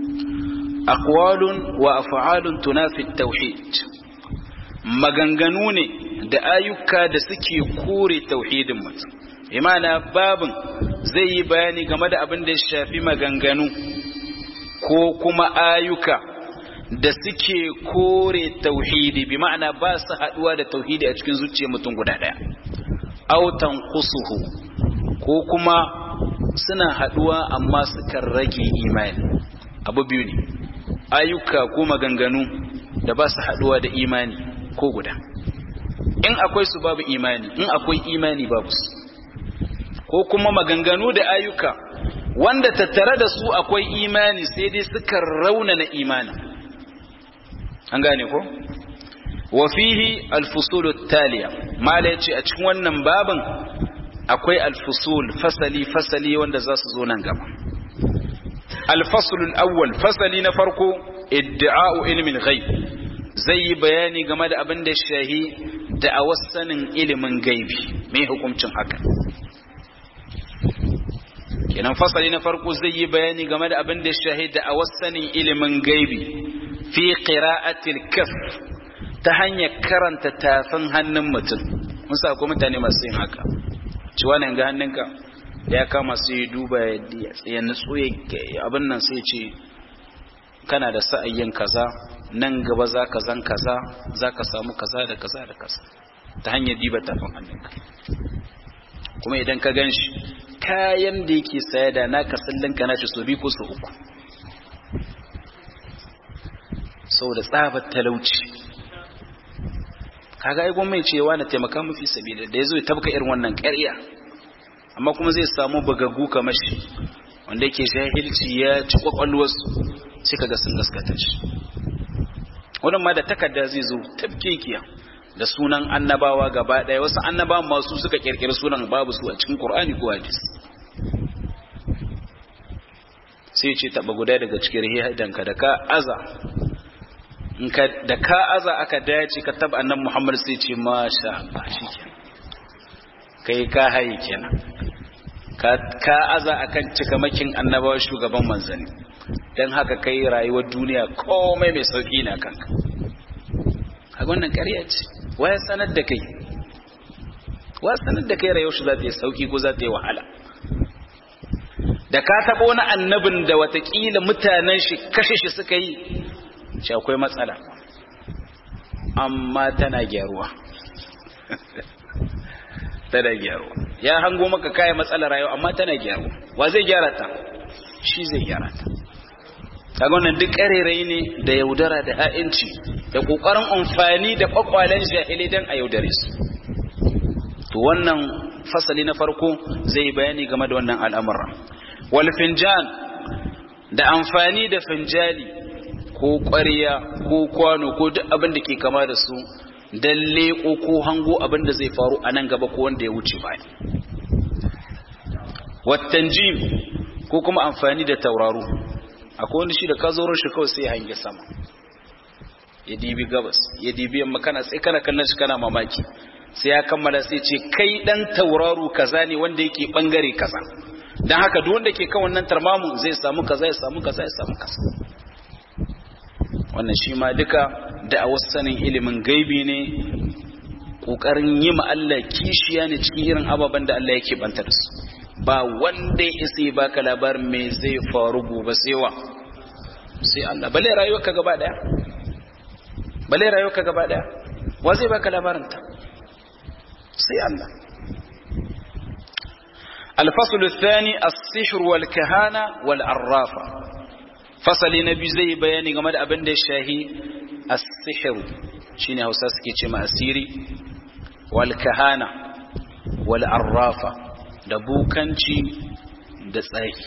aqwalun wa af'alun tunafi tauhid maganganu ne da ayyuka da suke kore tauhidin mutum imana babin zai yi bayani game da abin da ya shafi maganganu ko kuma ayyuka da suke kore tauhidi bi ma'ana ba su haduwa da tauhidi a cikin zuciyar mutum guda daya autan kusuhu ko kuma suna haduwa amma sukan rage imani abu biyu ne ayyuka ko maganganu da ba su haduwa da imani ko guda in akwai su babu imani in akwai imani babu su ko kuma maganganu da ayyuka wanda tattare da su akwai imani sai dai suka raunana imani an gane ko wa fihi alfusulu taliya mala yace a cikin wannan babin akwai alfusul fasali fasali wanda za su zo nan gaba alfasul awwal fasali na farko iddi'a'u ilmin ghaib zai yi bayani game da abin da shahi da a sanin ilimin gaibi mai hukuncin haka kenan fasali na farko zai yi bayani game da abin da shahida a wasanin ilimin gaibi fi qira'atil kaf ta hanyar karanta tafin hannun mutum mun sa ko mutane masu yin haka ci wannan ga hannunka da ya kama su yi duba ya nutsu ya abin nan sai ce kana da sa'ayyin kaza nan gaba za ka zan kaza za ka samu kaza da kaza da kaza ta hanyar diba tafin hannunka kuma idan ka gan shi kayan da yake saya da naka sallin ka nashi so biyu ko so uku saboda tsabar talauci kaga ai gwamnati cewa na taimaka mafi sabida da yazo ya tabka irin wannan ƙarya amma kuma zai samu bagagu kamar shi wanda yake jahilci ya ci kwakwalwarsu sai kaga sun gaskata shi wannan ma da takarda zai zo tabkekiya da sunan annabawa gaba ɗaya wasu annabawan masu suka kirkiri sunan babu su a cikin Qur'ani ko hadisi sai ce taba guda daga cikin rihidanka da ka aza in ka da ka aza aka dace ka taba annabi Muhammad sai ce masha Allah shikenan kai ka haye kenan ka ka aza akan cikamakin annabawa shugaban manzanni dan haka kai rayuwar duniya komai mai sauki na kanka a wannan ƙarya ce waya sanar da kai wa sanar da kai rayuwar shi za ta yi sauki ko za ta yi wahala da ka taɓa wani annabin da watakila mutanen shi kashe shi suka yi shi akwai matsala amma tana gyaruwa tana gyaruwa ya hango maka kayan matsalar rayuwa amma tana gyaruwa wa zai gyara ta shi zai gyara ta kaga wannan duk ƙarerai ne da yaudara da ha'inci da ƙoƙarin amfani da ƙwaƙwalen jahilai don a yaudare su to wannan fasali na farko zai bayani game da wannan al'amura wal finjan da amfani da finjali ko ƙwarya ko kwano ko duk abin da ke kama da su don leƙo ko hango abin da zai faru a nan gaba ko wanda ya wuce baya wattan jim ko kuma amfani da tauraro akwai wanda shi da ka zo shi kawai sai ya hange sama ya dibi gabas ya dibi yamma kana sai kana kallon shi kana mamaki sai ya kammala sai ce kai dan tauraro kaza ne wanda yake bangare kaza dan haka duk wanda ke kan wannan tarmamu zai samu kaza ya samu kaza ya samu kaza wannan shi ma duka da a wasu sanin ilimin gaibi ne kokarin yi ma Allah kishiya ne cikin irin ababen da Allah yake banta da su ba wanda ya isa ya baka labarin me zai faru gobe sai wa sai Allah bale rayuwarka gaba daya bale rayuwarka gaba daya wa zai baka labarin ta sai Allah الفصل الثاني السحر والكهانة والعرافة فصل نبي زي بياني game da abin da ya shahi as-sihr shine Hausa suke ce ma asiri wal kahana wal arrafa da bukanci da tsayi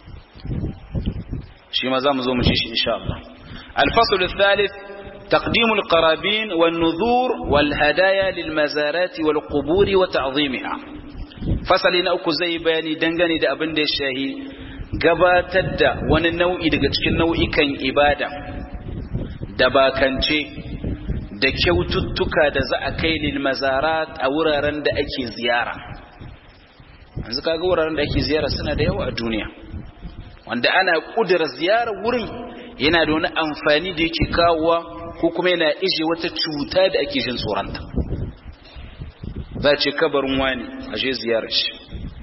shi ma zamu zo mu ci shi insha Allah al-fasl al-thalith تقديم القرابين والنذور والهدايا للمزارات والقبور وتعظيمها fasali na uku zai bayani dangane da abin da ya shahi gabatar da wani nau'i daga cikin nau'ikan ibada da bakance da kyaututtuka da za a kai lil mazarat a wuraren da ake ziyara yanzu kaga wuraren da ake ziyara suna da yawa a duniya wanda ana kudura ziyarar wurin yana da wani amfani da yake kawowa ko kuma yana ije wata cuta da ake jin tsoronta za ce kabarin wani a je ziyarar shi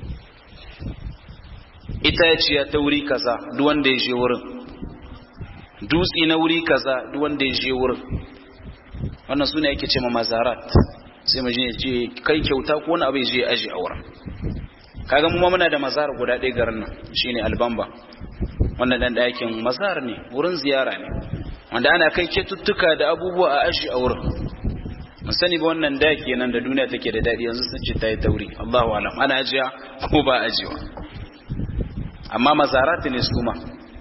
itaciya ta wuri kaza duk wanda ya je wurin dutse na wuri kaza duk wanda ya je wurin wannan sune yake ce ma mazarat sai mu je ce kai kyauta ko wani abu ya je aji a wurin kaga mu muna da mazar guda ɗaya garin nan shine albamba wannan dan ɗakin mazar ne wurin ziyara ne wanda ana kai ketuttuka da abubuwa a aji a wurin mun sani ba wannan da kenan da duniya take da dadi yanzu sun ce ta yi tauri Allahu alam ana ajiya ko ba ajiwa amma mazarat ne su ma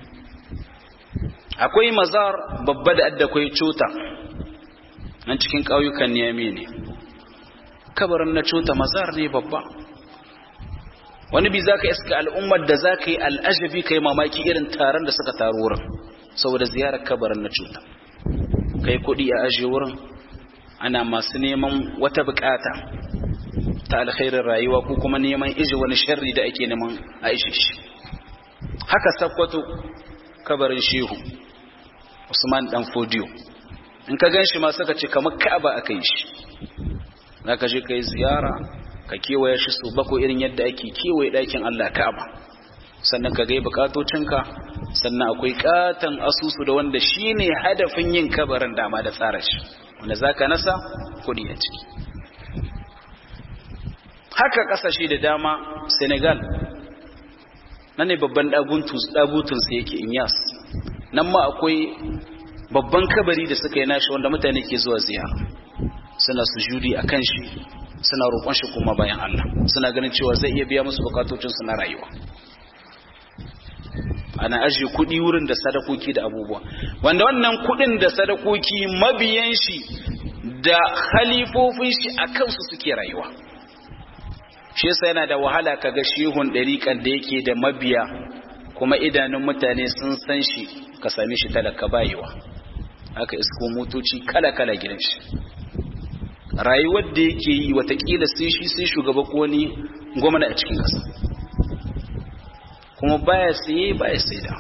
akwai mazar babba da adda kai cota nan cikin ƙauyukan niyami ne kabarin na cota mazar ne babba wani bi zaka iska al'ummar da zaka yi al'ajabi kai mamaki irin taron da suka taru wurin saboda ziyarar kabarin na cota kai kuɗi a ajiye wurin ana masu neman wata bukata ta alkhairin rayuwa ko kuma neman iji wani sharri da ake neman a ishe shi haka sakwato kabarin shehu usman dan fodiyo in ka ganshi ma saka ce kamar ka'aba aka yi shi za ka je ka yi ziyara ka kewaye shi su bako irin yadda ake kewaye ɗakin allah ka'aba sannan ka gai bukatocinka sannan akwai katon asusu da wanda shine hadafin yin kabarin dama da tsara shi wanda za ka nasa kudi a ciki haka kasashe da dama senegal nan ne babban ɗagutunsa yake inyas nan ma akwai babban kabari da suka yi nashi wanda mutane ke zuwa ziyara suna sujudi a kan shi suna roƙon shi kuma bayan Allah suna ganin cewa zai iya biya musu bukatocinsu na rayuwa ana ajiye kuɗi wurin da sadakoki da abubuwa wanda wannan kuɗin da sadakoki mabiyan shi da khalifofin shi a kansu suke rayuwa shi yasa yana da wahala kaga shehun ɗariƙar da yake da mabiya kuma idanun mutane sun san shi ka same shi talaka bayewa haka isko motoci kala-kala gidan shi rayuwar da yake yi watakila sai shi sai shugaba ko wani gwamna a cikin ƙasa kuma baya saye baya sai da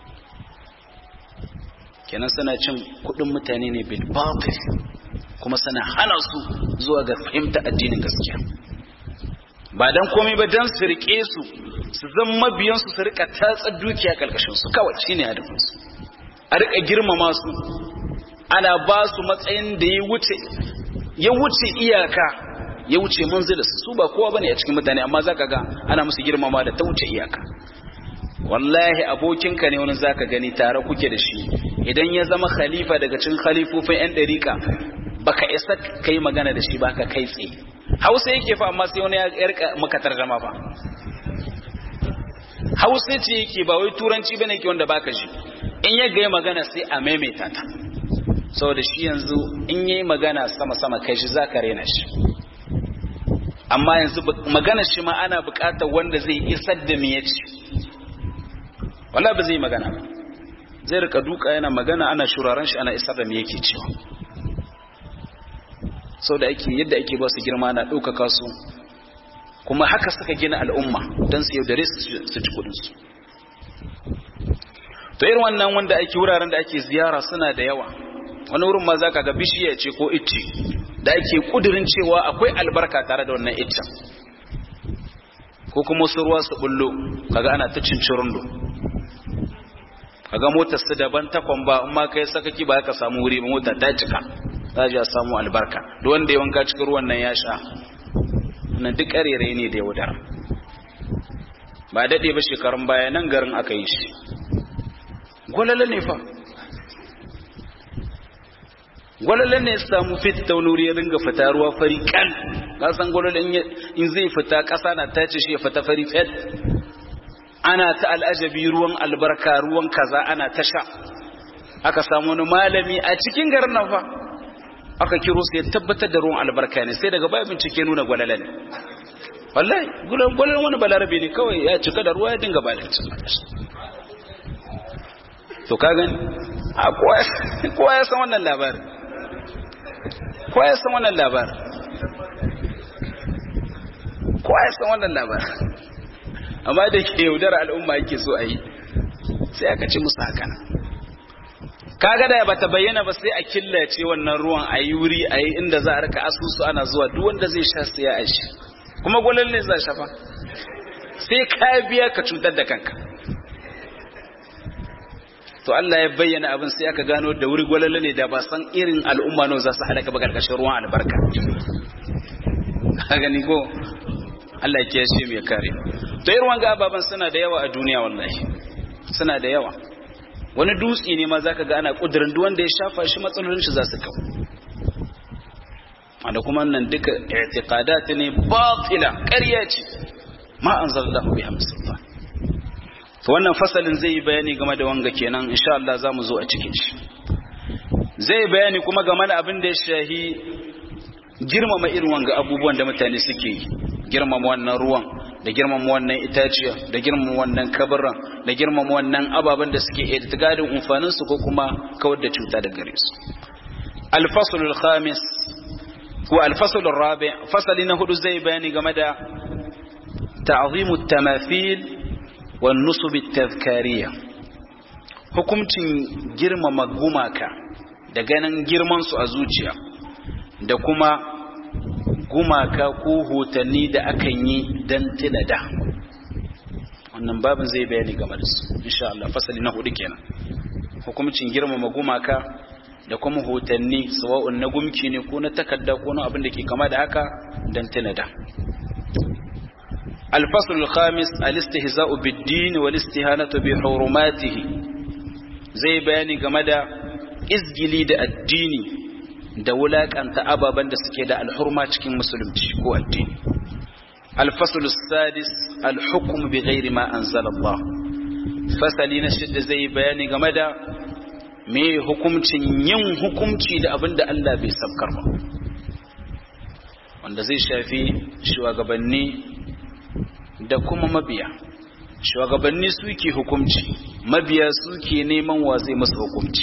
kenan suna cin kudin mutane ne bil batil kuma suna hana su zuwa ga fahimta addinin gaskiya ba dan komai ba dan su rike su su zan mabiyan su su rika tatsar dukiya kalkashin su kawai shine hadafin su a rika girmama su ana ba su matsayin da ya wuce ya wuce iyaka ya wuce manzilis su ba kowa bane a cikin mutane amma zaka ga ana musu girmama da ta wuce iyaka wallahi abokinka ne wani zaka gani tare kuke da shi idan ya zama khalifa daga cikin khalifofin yan dariƙa baka isa kai magana da shi baka kai tsaye hausa yake fa amma sai wani ya rika maka tarjama fa hausa ce yake ba wai turanci bane ke wanda baka ji in ya ga magana sai a maimaita ta saboda shi yanzu in yayi magana sama sama kai shi zaka rena shi amma yanzu magana shi ma ana buƙatar wanda zai isar da me yace wallahi ba zai magana ba zai rika duka yana magana ana shuraren shi ana isar da me yake cewa sau da ake yadda ake ba su girma na ɗaukaka su kuma haka suka gina al'umma don su yaudare su ci kudinsu to irin wannan wanda ake wuraren da ake ziyara suna da yawa wani wurin ma za ka ga bishiya ce ko icce da ake kudirin cewa akwai albarka tare da wannan iccen ko kuma wasu ruwa su bullo kaga ana ta cincirundo kaga motar su daban takwan ba in ma kai sakaki ba ka samu wuri ba mota ta cika za a samu albarka duk wanda ya wanka cikin ruwan nan ya sha nan duk ƙarere ne da yaudara ba daɗe ba shekarun baya nan garin aka yi shi gwalala ne fa gwalala ne ya samu fit ta wani wuri ya ringa fita ruwa fari kan kasan gwalala in zai fita ƙasa na tace shi ya fita fari fet ana ta al'ajabi ruwan albarka ruwan kaza ana ta sha aka samu wani malami a cikin garin nan fa aka kiro su ya tabbatar da ruwan albarka ne sai daga baya bincike nuna gwalala ne wallahi gwalalan wani balarabe ne kawai ya cika da ruwa ya dinga ba da to ka gani a kowa ya san wannan labarin kowa ya san wannan labarin kowa ya san wannan labarin amma da ke yaudar al'umma yake so a yi sai aka ci musu haka kaga da bata bayyana ba sai a killace wannan ruwan a yi wuri a yi inda za a rika asusu ana zuwa duk wanda zai sha sai ya aishi kuma gwalal ne za shafa sai ka biya ka cutar da kanka to Allah ya bayyana abin sai aka gano da wuri gwalal ne da ba san irin al'umma nawa za su halaka ba karkashin ruwan albarka ka gani ko Allah ya kiyaye mu ya kare to irin wanga ababan suna da yawa a duniya wallahi suna da yawa wani dutse ne ma za ka ga ana ƙudurin duk wanda ya shafa shi matsalolin shi za su kawo wanda kuma nan duka i'tiqadat ne batila ƙarya ce ma anzalallahu biha musulman to wannan fasalin zai yi bayani game da wanga kenan insha Allah za mu zo a cikin shi zai bayani kuma game da abin da ya shahi girmama irin wanga abubuwan da mutane suke yi girmama wannan ruwan da girmama wannan itaciya da girmama wannan kabaran da girmama wannan ababen da suke irtigadin umfanin su ko kuma kawar da cuta da gare su al-fasl al-khamis ko al-fasl ar-rabi' fasali na hudu zai bayani game da ta'zimu at-tamathil wan nusub at-tadhkariyya hukuncin girmama gumaka da ganin girman su a zuciya da kuma gumaka ko hotanni da akan yi don tuna da wannan babin zai bayani game da su insha Allah fasali na hudu kenan hukumcin girmama gumaka da kuma hotanni sawa'un na gumki ne ko na takarda ko na abin da ke kama da haka don tuna da الفصل الخامس الاستهزاء بالدين والاستهانة بحرماته زي بياني جمدا izgili da addini da wulakanta ababen da suke da alhurma cikin musulunci ko addini الفصل السادس الحكم بغير ما أنزل الله fasali na shidda zai bayani game da me hukumcin yin hukumci da abin da Allah bai sabkar ba wanda zai shafi shugabanni da kuma mabiya shugabanni suke hukumci mabiya suke neman wa zai masa hukumci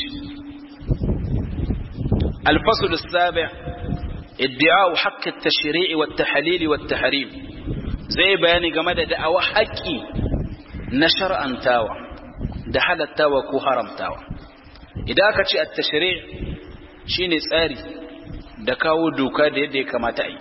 الفصل السابع ادعاء حق التشريع والتحليل والتحريم زي بياني جمد دعوة حقي نشر أنتاوى دحل التاوى كو حرم تاوى إذا كتش التشريع شيني ساري دكاو دوكا دي دي كما تأي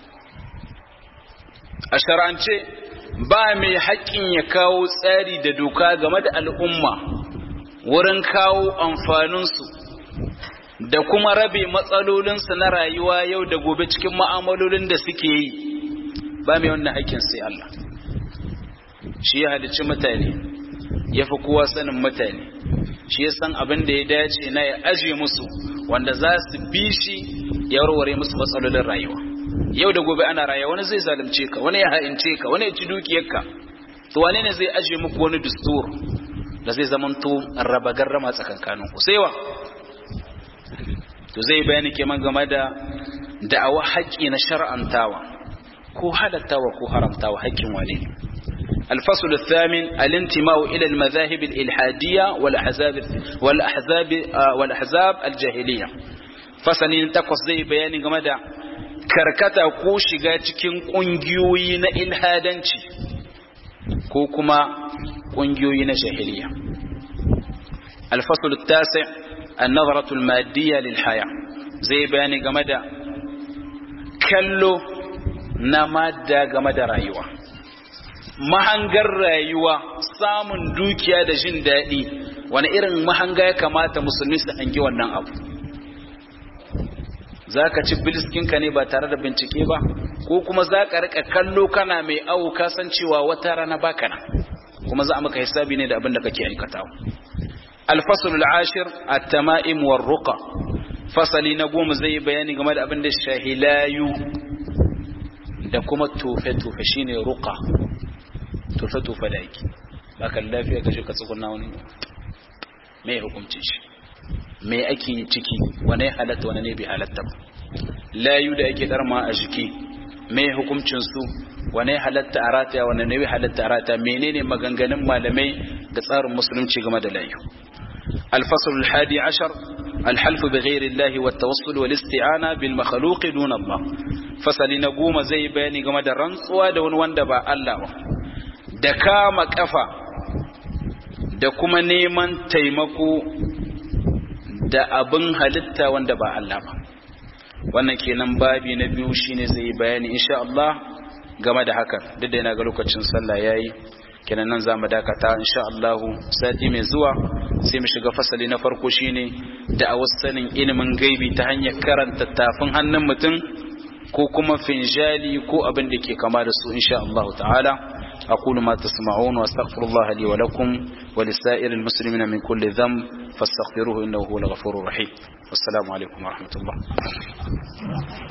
أشرعنشي ba mai haƙƙin ya kawo tsari da doka game da al'umma wurin kawo amfaninsu da kuma rabe matsalolinsu na rayuwa yau da gobe cikin ma'amalolin da suke yi ba mai wannan haƙƙin sai Allah shi ya halicci mutane ya fi kowa sanin mutane shi ya san abin da ya dace na ya aje musu wanda za su bi shi ya warware musu matsalolin rayuwa yau da gobe ana rayuwa wani zai zalunce ka wani ya ha'ince ka wani ya ci dukiyarka to wane ne zai aje muku wani dustur da zai zamanto raba garrama tsakankaninku sai wa to zai bayani kenan game da da'awa haƙƙi na shar'antawa ko halattawa ko haramtawa haƙƙin wane ne الفصل الثامن الانتماء إلى المذاهب الإلحادية والأحزاب والأحزاب والأحزاب الجاهلية فسنين تقص زي بيان جمدا كركتا ko shiga cikin ƙungiyoyi na ilhadanci ko kuma ƙungiyoyi na jahiliya الفصل التاسع النظرة المادية للحياة زي بياني جمدا كلو نمادة جمدا رايوة mahangar rayuwa samun dukiya da jin daɗi wani irin mahanga ya kamata musulmi su hangi wannan abu za ka ci biliskinka ne ba tare da bincike ba ko kuma za ka rika kallo kana mai awu kasancewa wata rana baka nan kuma za a maka hisabi ne da abin da kake aikatawa الفصل العاشر التمائم والرقى فصلي نقوم زي بياني game da abin da shahilayu da kuma tufe-tufe shine ruqa tufe-tufe da yake baka lafiya kashe ka tsuguna wani mai hukuncin shi mai ake ciki wane halatta wane ne bai halatta ba layu da yake darma a jiki mai hukuncin su wane halatta a rataya wane ne bai halatta a rataya menene maganganun malamai da tsarin musulunci game da layu الفصل الحادي عشر الحلف بغير الله والتوصل والاستعانة بالمخلوق دون الله فصل نقوم زي بياني قم دا رنسوا دون واندبا الله da kama kafa da kuma neman taimako da abin halitta wanda ba Allah ba wannan kenan babi na biyu shine zai bayani insha Allah game da hakan duk da yana ga lokacin sallah yayi kenan nan zamu dakata insha Allah sati mai zuwa sai mu shiga fasali na farko shine da a sanin ilimin gaibi ta hanyar karanta tafin hannun mutum ko kuma finjali ko abin da ke kama da su insha Allah ta'ala أقول ما تسمعون وأستغفر الله لي ولكم ولسائر المسلمين من كل ذنب فاستغفروه إنه هو الغفور الرحيم والسلام عليكم ورحمة الله